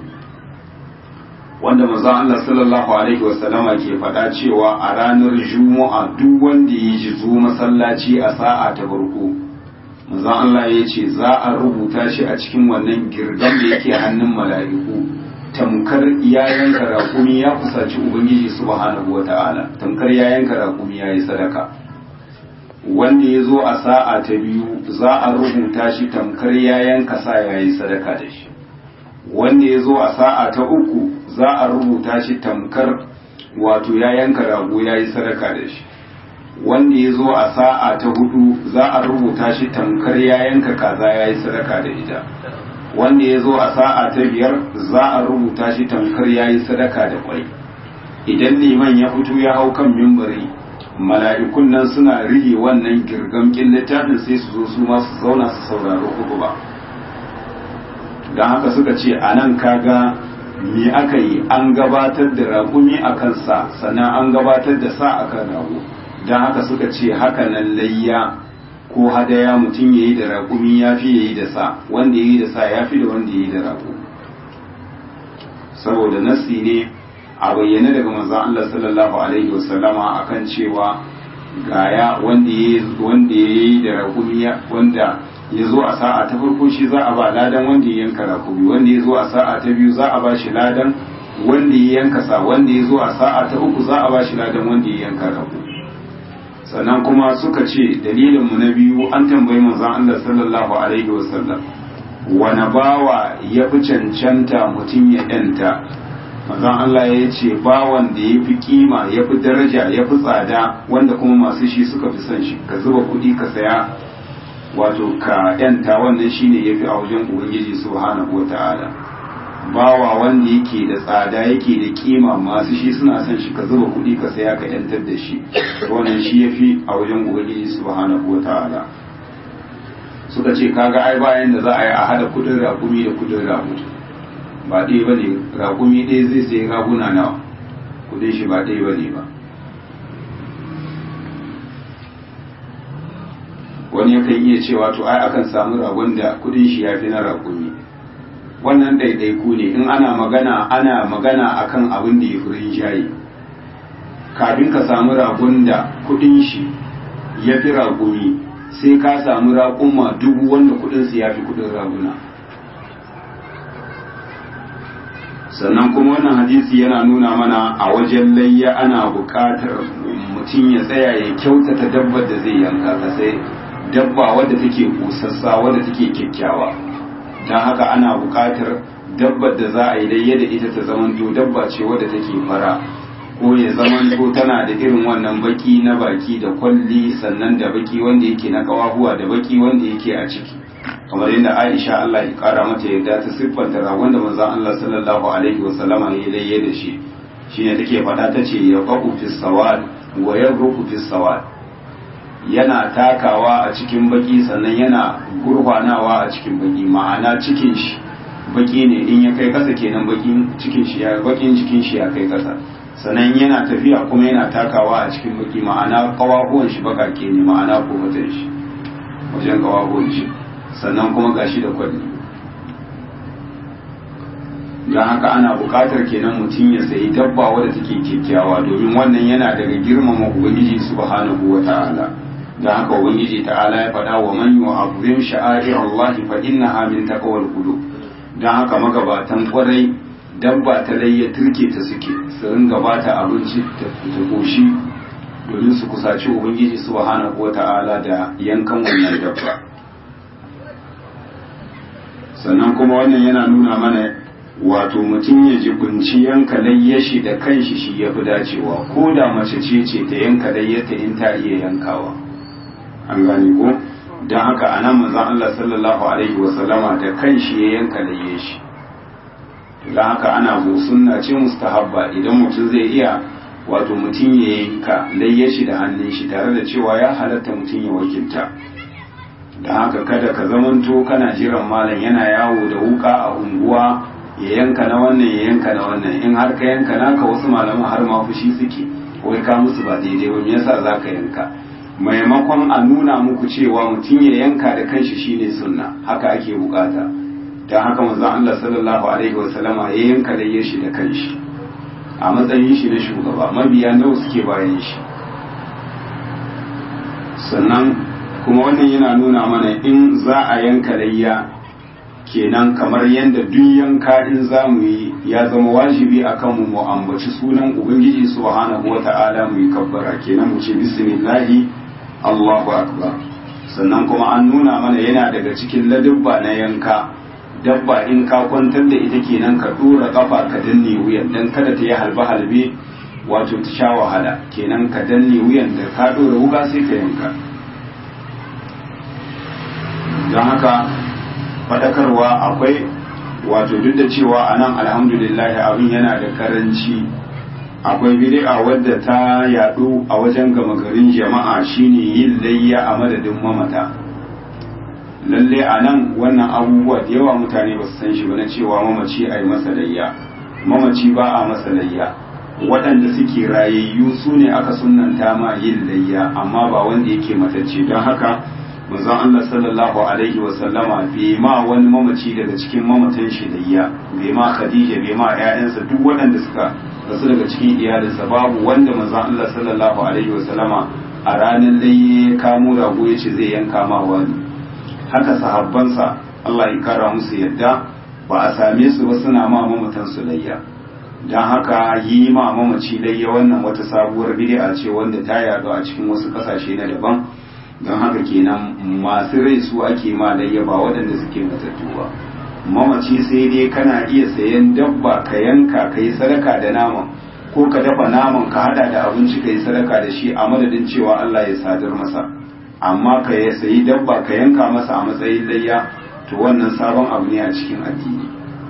wanda manzon Allah sallallahu alaihi wasallama ke faɗa cewa a ranar juma'a duk wanda ya ji zo masallaci a sa'a ta farko manzon Allah ya ce za a rubuta shi a cikin wannan girgan da yake hannun mala'iku tamkar ya yanka raƙumi ya kusaci ubangiji subhanahu wata'ala tamkar ya yanka raƙumi ya yi sadaka wanda ya zo a sa'a ta biyu za a rubuta shi tamkar ya yanka sa ya yi sadaka da shi wanda ya zo a sa'a ta uku za a rubuta shi tamkar wato ya yanka rago ya yi sadaka da shi wanda ya zo a sa'a ta hudu za a rubuta shi tamkar ya yanka kaza ya yi sadaka da ita wanda ya zo a sa'a ta biyar za a rubuta shi tamkar ya yi sadaka da kwai idan liman ya fito ya hau kan mimbari mala'ikun nan suna rige wannan girgamkin littafin sai su zo su ma su zauna su saurari uku ba don haka suka ce a nan kaga me aka yi an gabatar da raƙumi a kansa sannan an gabatar da sa a kan rago don haka suka ce haka nan layya ko hadaya mutum ya yi da raƙumi ya fi ya yi da sa wanda ya yi da sa ya fi da wanda ya yi da rago saboda nasi ne a bayyane daga manzon Allah sallallahu alaihi wasallama akan cewa gaya wanda ya yi da raƙumi wanda ya zo a sa'a ta farko shi za a ba ladan wanda ya yanka raƙumi wanda ya zo a sa'a ta biyu za a ba shi ladan wanda ya yanka sa wanda ya zo a sa'a ta uku za a ba shi ladan wanda ya yanka raƙumi sannan kuma suka ce dalilin mu na biyu an tambayi manzon Allah sallallahu alaihi wasallam wani bawa ya fi cancanta mutum ya yanta manzon Allah ya ce bawan da ya fi kima ya fi daraja ya fi tsada wanda kuma masu shi suka fi son shi ka zuba kuɗi ka saya wato ka yanta wannan shine ya fi a wajen ubangiji subhanahu wa ta'ala bawa wanda yake da tsada yake da kima masu shi suna son shi ka zuba kuɗi ka saya ka yantar da shi wannan shi ya fi a wajen ubangiji subhanahu wa ta'ala suka ce kaga ai bayan da za a yi a hada kudin rakumi da kudin rago ba ɗaya ba ne rakumi ɗaya zai sai raguna nawa kudin shi ba ɗaya ba ne ba wani yakan iya cewa to ai akan samu ragon da kudin shi ya fi na rakumi wannan ɗaiɗaiku ne in ana magana ana magana akan abin da ya fi rinjaye kafin ka samu ragon da kudin shi ya fi rakumi sai ka samu raƙuma dubu wanda kudinsu ya fi kudin raguna sannan kuma wannan hadisi yana nuna mana a wajen layya ana buƙatar mutum ya tsaya ya kyautata dabbar da zai yanka ka sai dabba wadda take busassa wadda take kyakkyawa don haka ana buƙatar dabbar da za a yi layya da ita ta zamanto dabba ce wadda take fara ko ya zamanto tana da irin wannan baki na baki da kwalli sannan da baki wanda yake na kawahuwa da baki wanda yake a ciki kamar yadda Aisha Allah ya kara mata yadda ta siffanta ragon da manzon Allah sallallahu alaihi wasallama ya layye da shi shine take faɗa ta ce ya faqu fi sawad wa yabruku fi sawad yana takawa a cikin baki sannan yana gurfanawa a cikin baki ma'ana cikin shi baki ne in ya kai kasa kenan bakin cikin shi ya bakin cikin shi ya kai kasa sannan yana tafiya kuma yana takawa a cikin baki ma'ana kawahuwan shi bakake ne ma'ana kofatan shi wajen kawahuwan shi sannan kuma gashi da kwalli don haka ana buƙatar kenan mutum ya sayi dabba wadda take kyakkyawa domin wannan yana daga girmama ubangiji subhanahu wa ta'ala don haka ubangiji ta'ala ya faɗa wa man yu'azzim sha'air Allah fa innaha min taqwal qulub don haka magabatan kwarai dabba ta layya turke ta suke su ringa ba ta abinci ta koshi domin su kusaci ubangiji subhanahu wata'ala da yankan wannan dabba sannan kuma wannan yana nuna mana wato mutum ya jibinci yanka layyashi da kanshi shi ya fi dacewa ko da mace ce ce ta yanka layyata in ta iya yankawa an gane ko don haka a nan manzon Allah sallallahu alaihi wasallama da kanshi ya yanka layyashi don haka ana zo sunna ce mustahabba idan mutum zai iya wato mutum ya yanka layye shi da hannun shi tare da cewa ya halatta mutum ya wakilta don haka kada ka zamanto kana jiran malam yana yawo da wuka a unguwa ya yanka na wannan ya yanka na wannan in har ka yanka naka wasu malaman har ma fushi suke wai ka musu ba daidai ba me yasa za ka yanka maimakon a nuna muku cewa mutum ya yanka da kanshi shine sunna haka ake bukata don haka manzon Allah sallallahu alaihi wasallama ya yanka da shi da kanshi a matsayin shi na shugaba mabiya nawa suke bayan shi sannan kuma wannan yana nuna mana in za a yanka layya kenan kamar yadda duk yanka in za mu yi ya zama wajibi a kanmu mu ambaci sunan ubangiji subhanahu wa ta'ala mu yi kabbara kenan mu ce bismillahi allahu akbar sannan kuma an nuna mana yana daga cikin ladubba na yanka dabba in ka kwantar da ita kenan ka dora kafa ka danne wuyan dan kada ta yi halbe halbe wato ta sha wahala kenan ka danne wuyan da ka ɗora wuga sai ka yanka don haka faɗakarwa akwai wato duk da cewa a nan alhamdulillah abin yana da karanci akwai bid'a wadda ta yadu a wajen gama garin jama'a shine yin layya a madadin mamata lalle a nan wannan abubuwa da yawa mutane ba su san shi ba na cewa mamaci a yi masa layya mamaci ba a masa layya waɗanda suke rayayyu su ne aka sunanta ma yin layya amma ba wanda yake matacce don haka manzon Allah sallallahu alaihi wa sallama bai ma wani mamaci daga cikin mamatan shi layya bai ma Khadija bai ma ƴaƴansa duk waɗanda suka rasu daga cikin iyalinsa babu wanda manzon Allah sallallahu alaihi wa sallama a ranar layya ya kamo rago ya ce zai yanka ma wani haka sahabbansa Allah ya kara musu yadda ba a same su ba suna ma mamatan su layya don haka yi ma mamaci layya wannan wata sabuwar bid'a ce wanda ta yaɗu a cikin wasu ƙasashe na daban don haka kenan masu rai su ake ma layya ba waɗanda suke matattu ba mamaci sai dai kana iya sayan dabba ka yanka ka yi sadaka da naman ko ka dafa naman ka hada da abinci ka yi sadaka da shi a madadin cewa Allah ya sadar masa amma ka ya sayi dabba ka yanka masa a matsayin layya to wannan sabon abu ne a cikin addini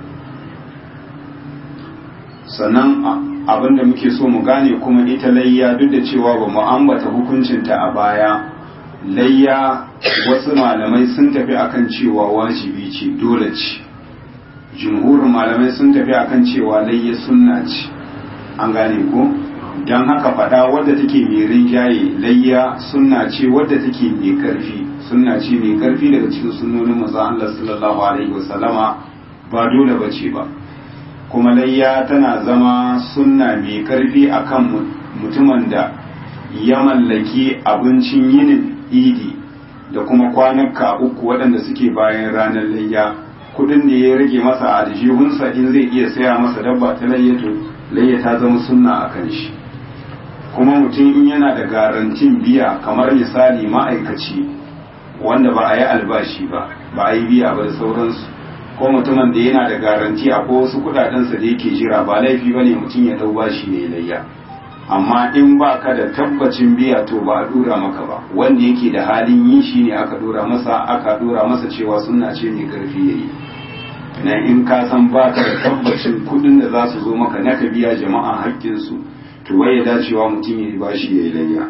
sannan abin da muke so mu gane kuma ita layya duk da cewa ba mu ambata hukuncinta a baya layya wasu malamai sun tafi akan cewa wajibi ce dole ce jumhurin malamai sun tafi akan cewa layya sunna ce an gane ko don haka fada wadda take mai rinjaye layya sunna ce wadda take mai karfi sunna ce mai karfi daga cikin sunnonin manzo Allah sallallahu alaihi wasallama ba dole bace ba kuma layya tana zama sunna mai karfi akan mutumin da ya mallaki abincin yinin idi da kuma kwanaka uku waɗanda suke bayan ranar layya kudin da ya rage masa a aljihunsa in zai iya saya masa dabba ta layyato layya ta zama sunna a kan shi kuma mutum in yana da garantin biya kamar misali ma'aikaci wanda ba a yi albashi ba ba a yi biya ba da sauransu ko mutumin da yana da garanti a ko wasu kudadensa da yake jira ba laifi ba ne mutum ya dau bashi ne layya amma in ba ka da tabbacin biya to ba a dora maka ba wanda yake da halin yi shi ne aka dora masa aka dora masa cewa sunna ce mai karfi yayi na in ka san ba ka da tabbacin kudin da za su zo maka na ka biya jama'a haƙƙinsu to waye dacewa mutum ya bashi ya yi layya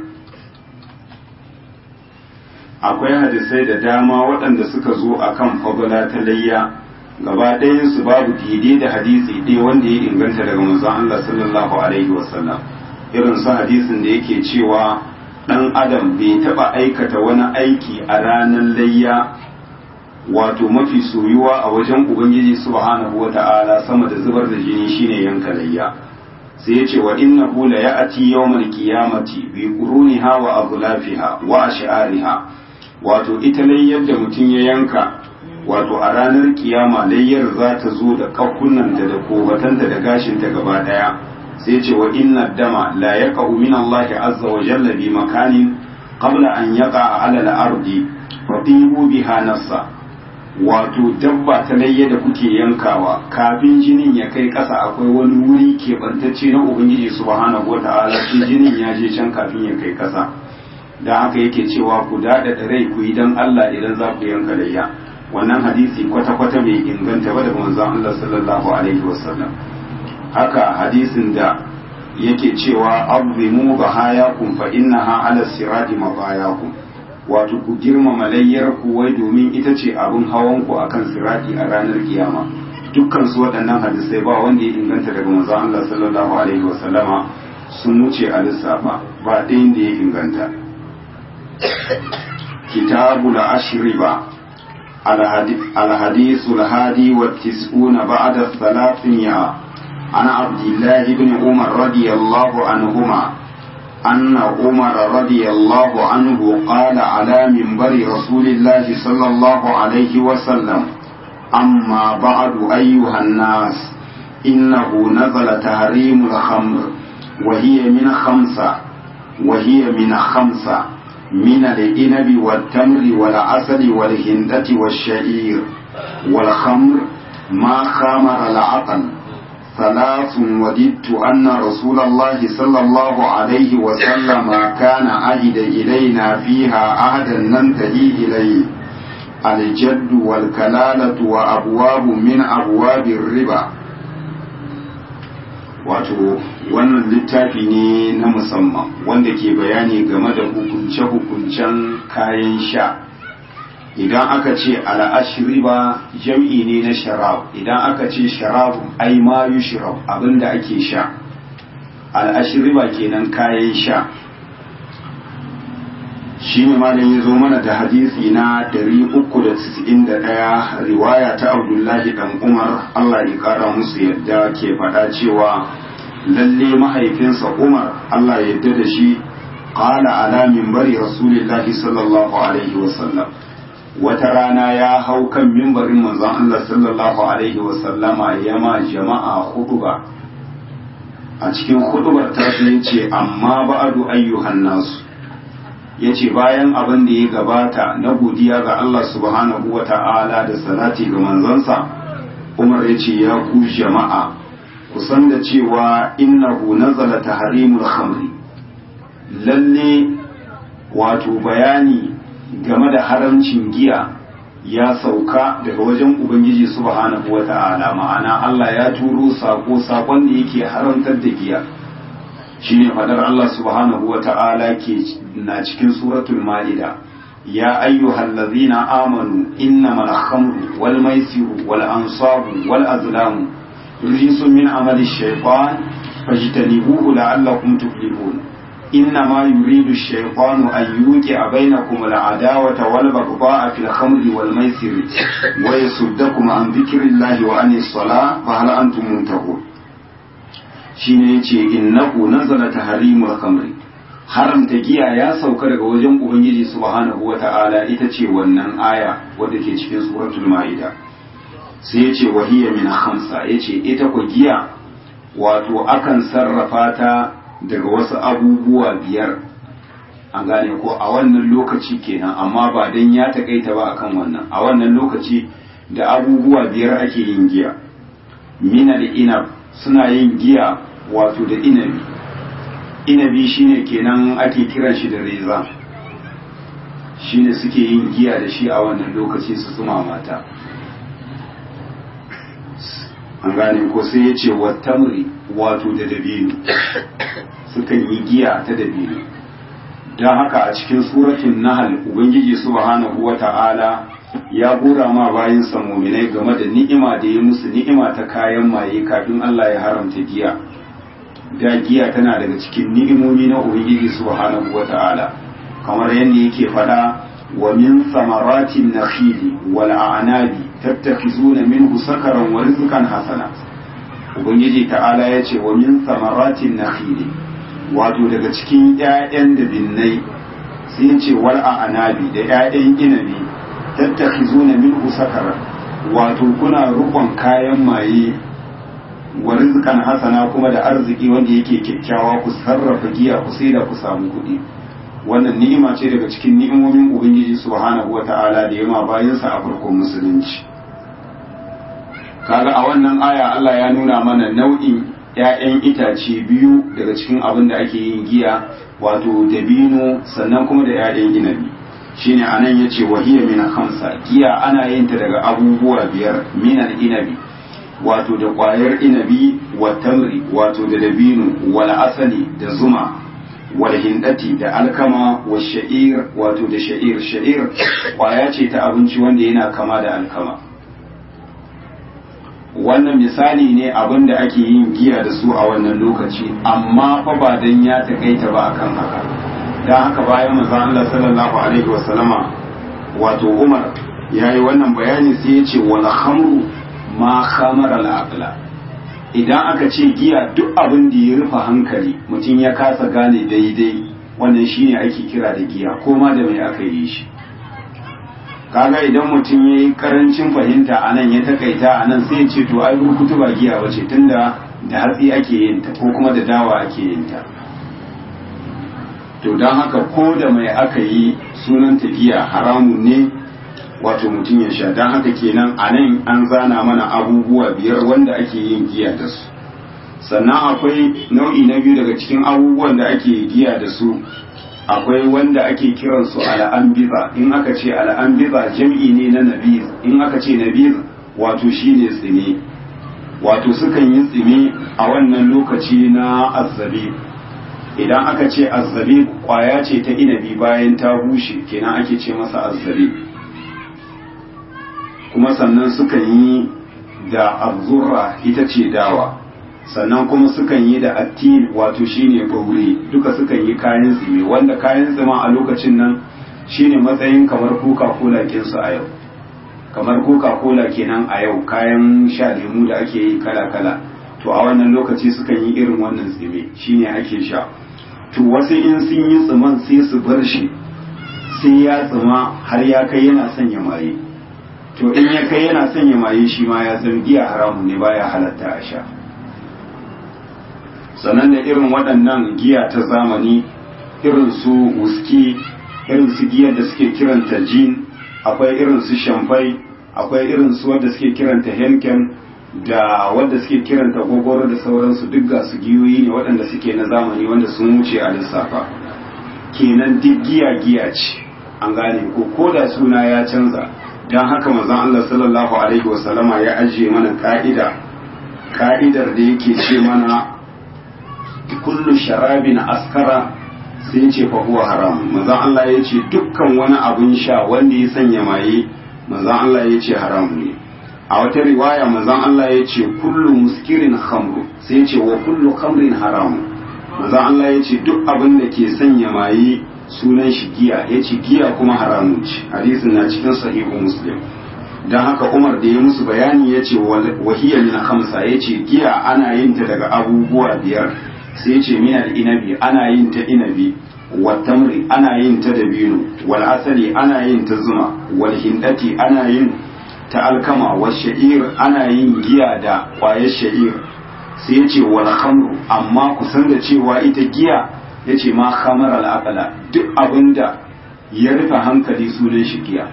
akwai hadisai da dama waɗanda suka zo akan fagala ta layya gaba ɗayansu babu daidai da hadisi ɗaya wanda ya inganta daga manzon Allah sallallahu alaihi wasallam irin su hadisin da yake cewa ɗan adam bai taɓa aikata wani aiki a ranar layya wato mafi soyuwa a wajen ubangiji subhanahu wa ta'ala sama da zubar da jini shine yanka layya sai ya ce wa innahu la ya'ti yawmal qiyamati bi quruniha wa aghlafiha wa ash'ariha wato ita layyar da mutum ya yanka wato a ranar kiyama layyar za ta zo da kakunanta da kobatanta da gashinta gaba daya sai ce wa inna dama la yaqa'u min Allah azza wa jalla bi makanin qabla an yaqa ala al-ardi fa tibu biha nafsa wato dabba ta layya da kuke yankawa kafin jinin ya kai ƙasa akwai wani wuri keɓantacce na ubangiji subhanahu wa ta'ala shi jinin ya je can kafin ya kai ƙasa da haka yake cewa ku daɗaɗa rai ku yi don Allah idan za ku yanka layya wannan hadisi kwata-kwata bai inganta ba daga manzon Allah sallallahu alaihi wasallam haka hadisin da yake cewa azimu bahayakum fa innaha ala sirati mabayakum wato ku girmama layyar ku wai domin ita ce abin hawan ku akan sirati a ranar kiyama dukkan su waɗannan hadisai ba wanda ya inganta daga manzon Allah sallallahu alaihi wasallama sun wuce a lissafa ba ɗayan da ya inganta kitabul ashriba الحديث الهادي والتسعون بعد الثلاثمائة عن عبد الله بن عمر رضي الله عنهما أن عمر رضي الله عنه قال على منبر رسول الله صلى الله عليه وسلم أما بعد أيها الناس إنه نزل تحريم الخمر وهي من خمسة وهي من خمسة من الإنب والتمر والعسل والهندة والشعير والخمر ما خامر العقل ثلاث وددت أن رسول الله صلى الله عليه وسلم كان عهد إلينا فيها عهدا ننتهي إليه الجد والكلالة وأبواب من أبواب الربا wato wannan littafi ne na musamman wanda ke bayani game da hukunce-hukuncen kayan sha idan aka ce al'ashriba jam'i ne na sharab idan aka ce sharab ai ma yushrab abinda ake sha al'ashriba kenan kayan sha shi ne malam ya zo mana da hadisi na 391 riwaya ta abdullahi dan umar allah ya kara musu yadda ke faɗa cewa lalle mahaifinsa umar allah ya yadda da shi qala ala minbari rasulillahi sallallahu alaihi wasallam wata rana ya hau kan mimbarin manzon allah sallallahu alaihi wasallama ya ma jama'a huduba a cikin hudubar ta ce amma ba'adu ayyuhan nasu ya ce bayan abin da ya gabata na godiya ga Allah subhanahu wa ta'ala da salati ga manzansa umar ya ce ya ku jama'a kusan da cewa innahu nazala tahrimul khamri lalle wato bayani game da haramcin giya ya sauka daga wajen ubangiji subhanahu wa ta'ala ma'ana Allah ya turo sako sakon da yake haramtar da giya shine fadar Allah subhanahu wa ta'ala ke na cikin suratul ma'ida ya ayyuhal ladzina amanu innamal khamru wal maisiru wal ansabu wal azlamu rijsun min amali shaytan fajtanibuhu la'allakum tuflihun إنما يريد الشيطان أن يوقع بينكم العداوة والبغضاء في الخمر والميسر ويصدكم عن ذكر الله وعن الصلاة فهل أنتم منتهون shine yace innahu nazala tahrimul khamri haramta giya ya sauka daga wajen ubangiji subhanahu wata'ala ita ce wannan aya wadda ke cikin suratul maida sai yace wahiya min khamsa yace ita ko giya wato akan sarrafa ta daga wasu abubuwa biyar an gane ko a wannan lokaci kenan amma ba dan ya takaita ba akan wannan a wannan lokaci da abubuwa biyar ake yin giya minal inab suna yin giya wato da inabi inabi shine kenan ake kiran shi da reza shine suke yin giya da shi a wannan lokaci su tsuma mata an gane ko sai ya ce wattamri wato da dabino sukan yi giya ta dabino don haka a cikin suratun nahal ubangiji subhanahu wa ta'ala ya gora ma bayan muminai game da ni'ima da ya musu ni'ima ta kayan maye kafin Allah ya haramta giya da giya tana daga cikin ni'imomi na ubangiji subhanahu wata'ala kamar yadda yake fada wa min samaratin nakhili wal a'nabi tattakhizuna minhu sakaran wa rizqan hasana ubangiji ta'ala ya ce wa min samaratin nakhili wato daga cikin ƴaƴan da binnai sai ya ce wal a'nabi da ƴaƴan inabi tattakhizuna minhu sakaran wato kuna rukon kayan maye wa rizqan hasana kuma da arziki wanda yake kyakkyawa ku sarrafa giya ku sai da ku samu kuɗi wannan ni'ima ce daga cikin ni'imomin ubangiji subhanahu wata'ala da yama bayansa a farkon musulunci kaga a wannan aya Allah ya nuna mana nau'in ‘ya'yan itace biyu daga cikin abin da ake yin giya wato dabino sannan kuma da ‘ya'yan inabi shine anan yace wahiya min khamsa giya ana yin ta daga abubuwa biyar minal inabi wato da ƙwayar inabi wa tamri wato da dabino wal asali da zuma wal hindati da alkama wa sha'ir wato da sha'ir sha'ir ƙwaya ce ta abinci wanda yana kama da alkama wannan misali ne abin da ake yin giya da su a wannan lokaci amma fa ba dan ya takaita ba akan haka dan haka bayan manzo Allah sallallahu alaihi wa sallama wato Umar yayi wannan bayani sai ya ce wal khamru ma khamara al idan aka ce giya duk abin da ya rufe hankali mutum ya kasa gane daidai wannan shine ake kira da giya ko ma da mai aka yi shi kaga idan mutum ya yi karancin fahimta a nan ya takaita a nan sai ya ce to ai rukutu ba giya ba ce tunda da hatsi ake yin ta ko kuma da dawa ake yin ta to don haka ko da mai aka yi sunanta giya haramun ne wato mutum ya sha don haka kenan a nan an zana mana abubuwa biyar wanda ake yin giya da su sannan akwai nau'i na biyu daga cikin abubuwan da ake giya da su akwai wanda ake kiransu al'ambiza in aka ce al'ambiza jam'i ne na nabiz in aka ce nabiz wato shine tsime wato sukan yi tsime a wannan lokaci na azzabi idan aka ce azzabi kwaya ce ta inabi bayan ta bushe kenan ake ce masa azzabi kuma sannan sukan yi da arzurra ita ce dawa sannan kuma sukan yi da attil wato shine ɓaure duka sukan yi kayan tsime wanda kayan tsima a lokacin nan shine matsayin kamar coca cola kinsu a yau kamar coca cola kenan a yau kayan sha lemu da ake yi kala kala to a wannan lokaci sukan yi irin wannan tsime shine ake sha to wasu in sun yi tsiman sai su bar shi sai ya tsima har ya kai yana sanya maye to in ya kai yana sanya maye shi ma ya zama giya haramun ne baya halatta a sha sannan da irin waɗannan giya ta zamani irin su wuski irin su giyar da suke kiranta jin akwai irin su shamfai akwai irin su wadda suke kiranta henken da wadda suke kiranta gogoro da sauransu duk ga su giyoyi ne waɗanda suke na zamani wanda sun wuce a lissafa kenan duk giya giya ce an gane ko ko da suna ya canza don haka manzon Allah sallallahu alaihi wasallama ya ajiye mana ka'ida ka'idar da yake ce mana kullu sharabin askara sai ce fa huwa haram manzon Allah ya ce dukkan wani abun sha wanda ya sanya maye manzon Allah ya ce haram ne a wata riwaya manzon Allah ya ce kullu muskirin khamru sai ce wa kullu khamrin haram manzon Allah ya ce duk abin da ke sanya maye sunan shi giya ya ce giya kuma haramun ce hadisin na cikin sahihu muslim dan haka Umar da ya musu bayani ya ce wahiyya min khamsa ya ce giya ana yin ta daga abubuwa biyar sai ce minal inabi ana yin ta inabi wal tamri ana yin ta dabino wal asali ana yin ta zuma wal hindati ana yin ta alkama wal sha'ir ana yin giya da kwayar sha'ir sai ce wal khamru amma kusan da cewa ita giya yace ma khamar al aqla duk abinda ya rufe hankali sunan shi giya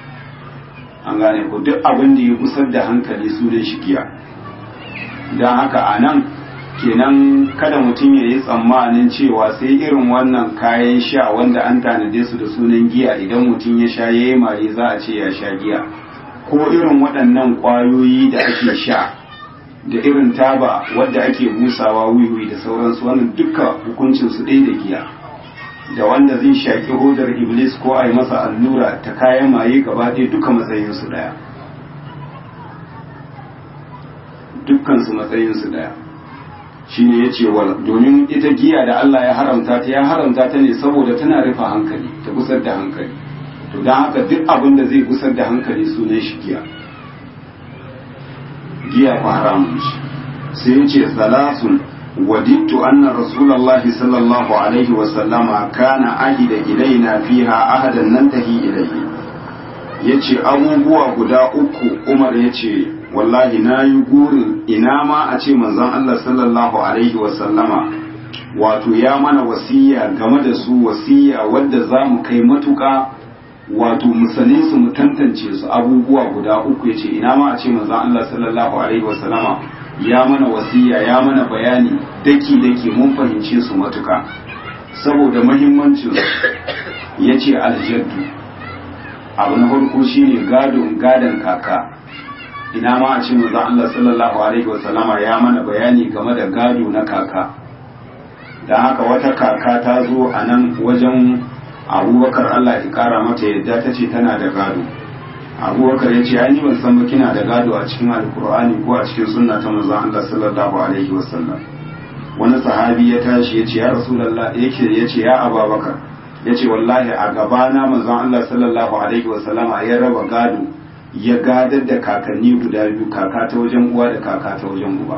an gane ko duk abinda ya kusar da hankali sunan shi giya dan haka anan kenan kada mutum ya yi tsammanin cewa sai irin wannan kayan sha wanda an tanade su da sunan giya idan mutum ya sha ya yi mare za a ce ya sha giya ko irin waɗannan ƙwayoyi da ake sha da irin taba wadda ake busawa wiwi da sauransu wannan duka hukuncin su ɗaya da giya da wanda zai shaƙi hodar iblis ko a yi masa allura ta kayan maye gaba ɗaya duka matsayinsu ɗaya dukkansu matsayinsu ɗaya shine ya ce domin ita giya da Allah ya haramta ta ya haramta ta ne saboda tana rufe hankali ta gusar da hankali to don haka duk abin da zai gusar da hankali sunan shi giya giya ku haramun shi sai ya ce salasun wadittu anna rasulullahi sallallahu alaihi wa sallama kana ahida ilaina fiha ahadan nantahi ilaihi yace abubuwa guda uku Umar yace wallahi na yi gurin ina ma a ce manzon Allah sallallahu alaihi wasallama wato ya mana wasiya game da su wasiya wadda za mu kai matuka wato musane su mu tantance su abubuwa guda uku yace ina ma a ce manzon Allah sallallahu alaihi wasallama ya mana wasiya ya mana bayani daki daki mun fahimce su matuka saboda muhimmancin yace aljaddu abu na farko shine gadon gadon kaka ina ma a ce manzon Allah sallallahu alaihi wasallama ya mana bayani game da gado na kaka dan haka wata kaka ta zo a nan wajen abubakar Allah ya kara mata yadda ta ce tana da gado abubakar ya ce ni ban san ba kina da gado a cikin alkur'ani ko a cikin sunna ta manzon Allah sallallahu alaihi wasallam wani sahabi ya tashi ya ce ya rasulullah yake ya ce ya abubakar ya ce wallahi a gabana manzon Allah sallallahu alaihi wasallama ya raba gado ya gadar da kakanni guda biyu kaka ta wajen uwa da kaka ta wajen uba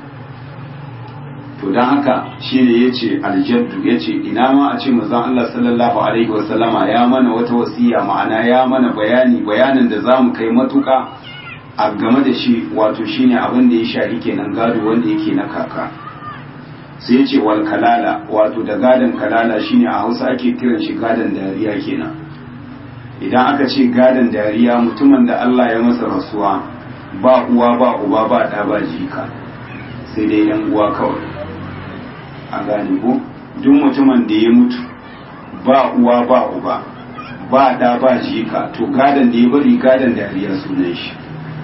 to don haka shi ne ya ce aljaddu ya ce ina ma a ce mazan Allah sallallahu alaihi wasallama ya mana wata wasiya ma'ana ya mana bayani bayanin da za mu kai matuka a game da shi wato shine abin da ya shafi kenan gado wanda yake na kaka sai ya ce wal kalala wato da gadon kalala shine a hausa ake kiran shi gadon dariya kenan idan aka ce gadon dariya mutumin da Allah ya masa rasuwa ba uwa ba uba ba ɗa ba jika sai dai yan uwa kawai a gane ko duk mutumin da ya mutu ba uwa ba uba ba da ba jika to gadon da ya bari gadon dariya sunan shi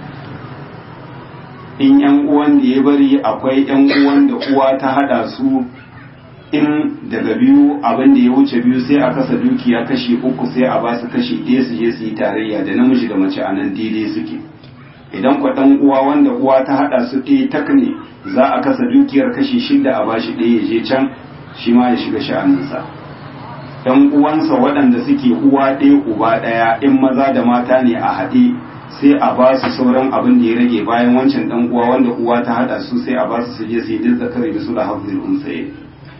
in yan uwan da ya bari akwai yan uwan da uwa ta hada su in daga biyu abin da ya wuce biyu sai a kasa dukiya kashi uku sai a ba su kashi ɗaya su je su yi tarayya da namiji da mace a nan daidai suke idan kwa ɗan uwa wanda uwa ta haɗa su ɗaya tak ne za a kasa dukiyar kashi shida a bashi ɗaya ya je can shi ma ya shiga sha'aninsa ɗan uwansa waɗanda suke uwa ɗaya uba ɗaya in maza da mata ne a haɗe sai a ba su sauran abin da ya rage bayan wancan ɗan uwa wanda uwa ta haɗa su sai a ba su su je su yi duk zakari da su da hafzil unsaye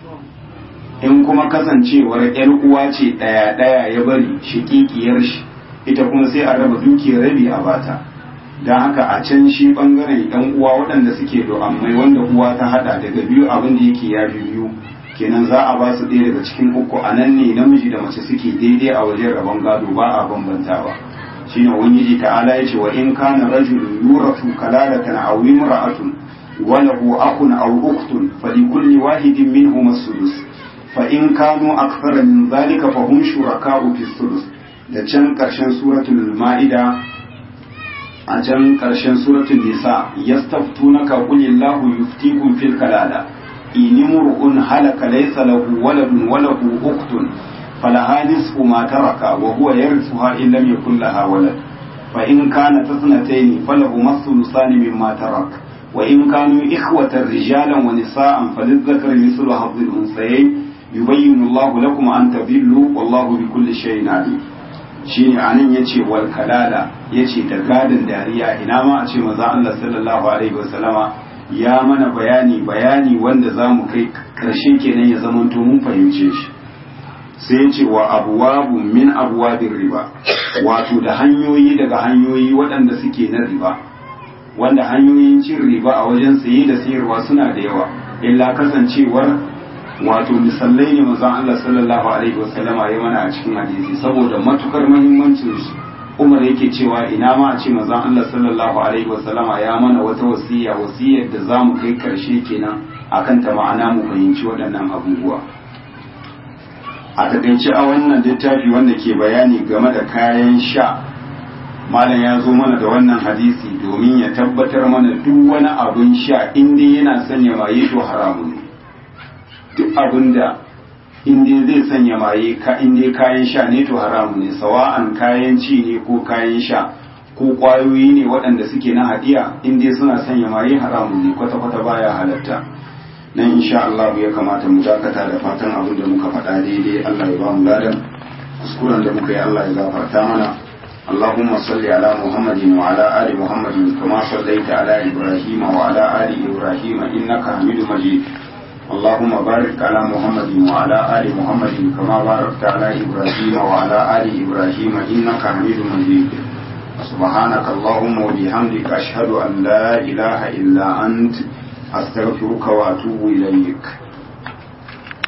in kuma kasancewar ‘yar uwa ce ɗaya ɗaya ya bari shikikiyar shi ita kuma sai a raba dukiyar rabi a bata don haka a can shi ɓangaren ‘yan uwa waɗanda suke do'ammai wanda uwa ta haɗa daga biyu abin da yake ya fi biyu kenan za a ba su ɗaya daga cikin uku a nan ne namiji da mace suke daidai a wajen rabon gado ba a bambantawa shi ne ubangiji ta'ala ya ce wa in kana rajulun yurafu kalalatan aw imra'atun wa lahu akhun aw ukhtun falikulli wahidin minhum as-sudus فإن كانوا أكثر من ذلك فهم شركاء في الثلث da can ƙarshen suratul ma'ida a can ƙarshen suratul nisa yastaftunaka qul illahu yuftikum fil kalala in imru'un halaka laysa lahu waladun wa lahu ukhtun falaha nisfu ma taraka wa huwa yarithuha in lam yakul laha walad fa in kanat ithnatayn falahu thuluthani mimma tarak wa in kanu ikhwatan rijalan wa nisaan falizzakari mithlu hadhi al-unthayayn yubayyinu Allah lakum an tadillu wallahu bi kulli shay'in alim shine anan yace wal kalala yace da gadin dariya ina ma a ce manzo Allah sallallahu alaihi wasallama ya mana bayani bayani wanda zamu kai karshe kenan ya zamanto mun fahimce shi sai yace wa abwabu min abwabir riba wato da hanyoyi daga hanyoyi waɗanda suke na riba wanda hanyoyin cin riba a wajen saye da sayarwa suna da yawa illa kasancewar wato misalai ne manzon Allah sallallahu alaihi wasallama ya mana a cikin hadisi saboda matukar muhimmancin su Umar yake cewa ina ma a ce manzon Allah sallallahu alaihi wasallama ya mana wata wasiya wasiyar da zamu kai karshe kenan akan ta ma'ana mu fahimci waɗannan abubuwa a takaice a wannan littafi wanda ke bayani game da kayan sha malam ya zo mana da wannan hadisi domin ya tabbatar mana duk wani abun sha inda yana sanya maye to haramun ne duk abin da inda zai sanya maye ka inda kayan sha ne to haramu ne sawa'an kayan ci ne ko kayan sha ko kwayoyi ne waɗanda suke na hadiya inda suna sanya maye haramu ne kwata-kwata baya halatta nan insha Allah ya kamata mu dakata da fatan abin da muka faɗa daidai Allah ya ba mu ladan kuskuren da muka yi Allah ya gafarta mana اللهم صل على محمد وعلى آل محمد كما صليت على إبراهيم وعلى آل إبراهيم إنك حميد مجيد اللهم بارك على محمد وعلى آل محمد كما باركت على إبراهيم وعلى آل إبراهيم إنك حميد مجيد سبحانك اللهم وبحمدك أشهد أن لا إله إلا أنت أستغفرك وأتوب إليك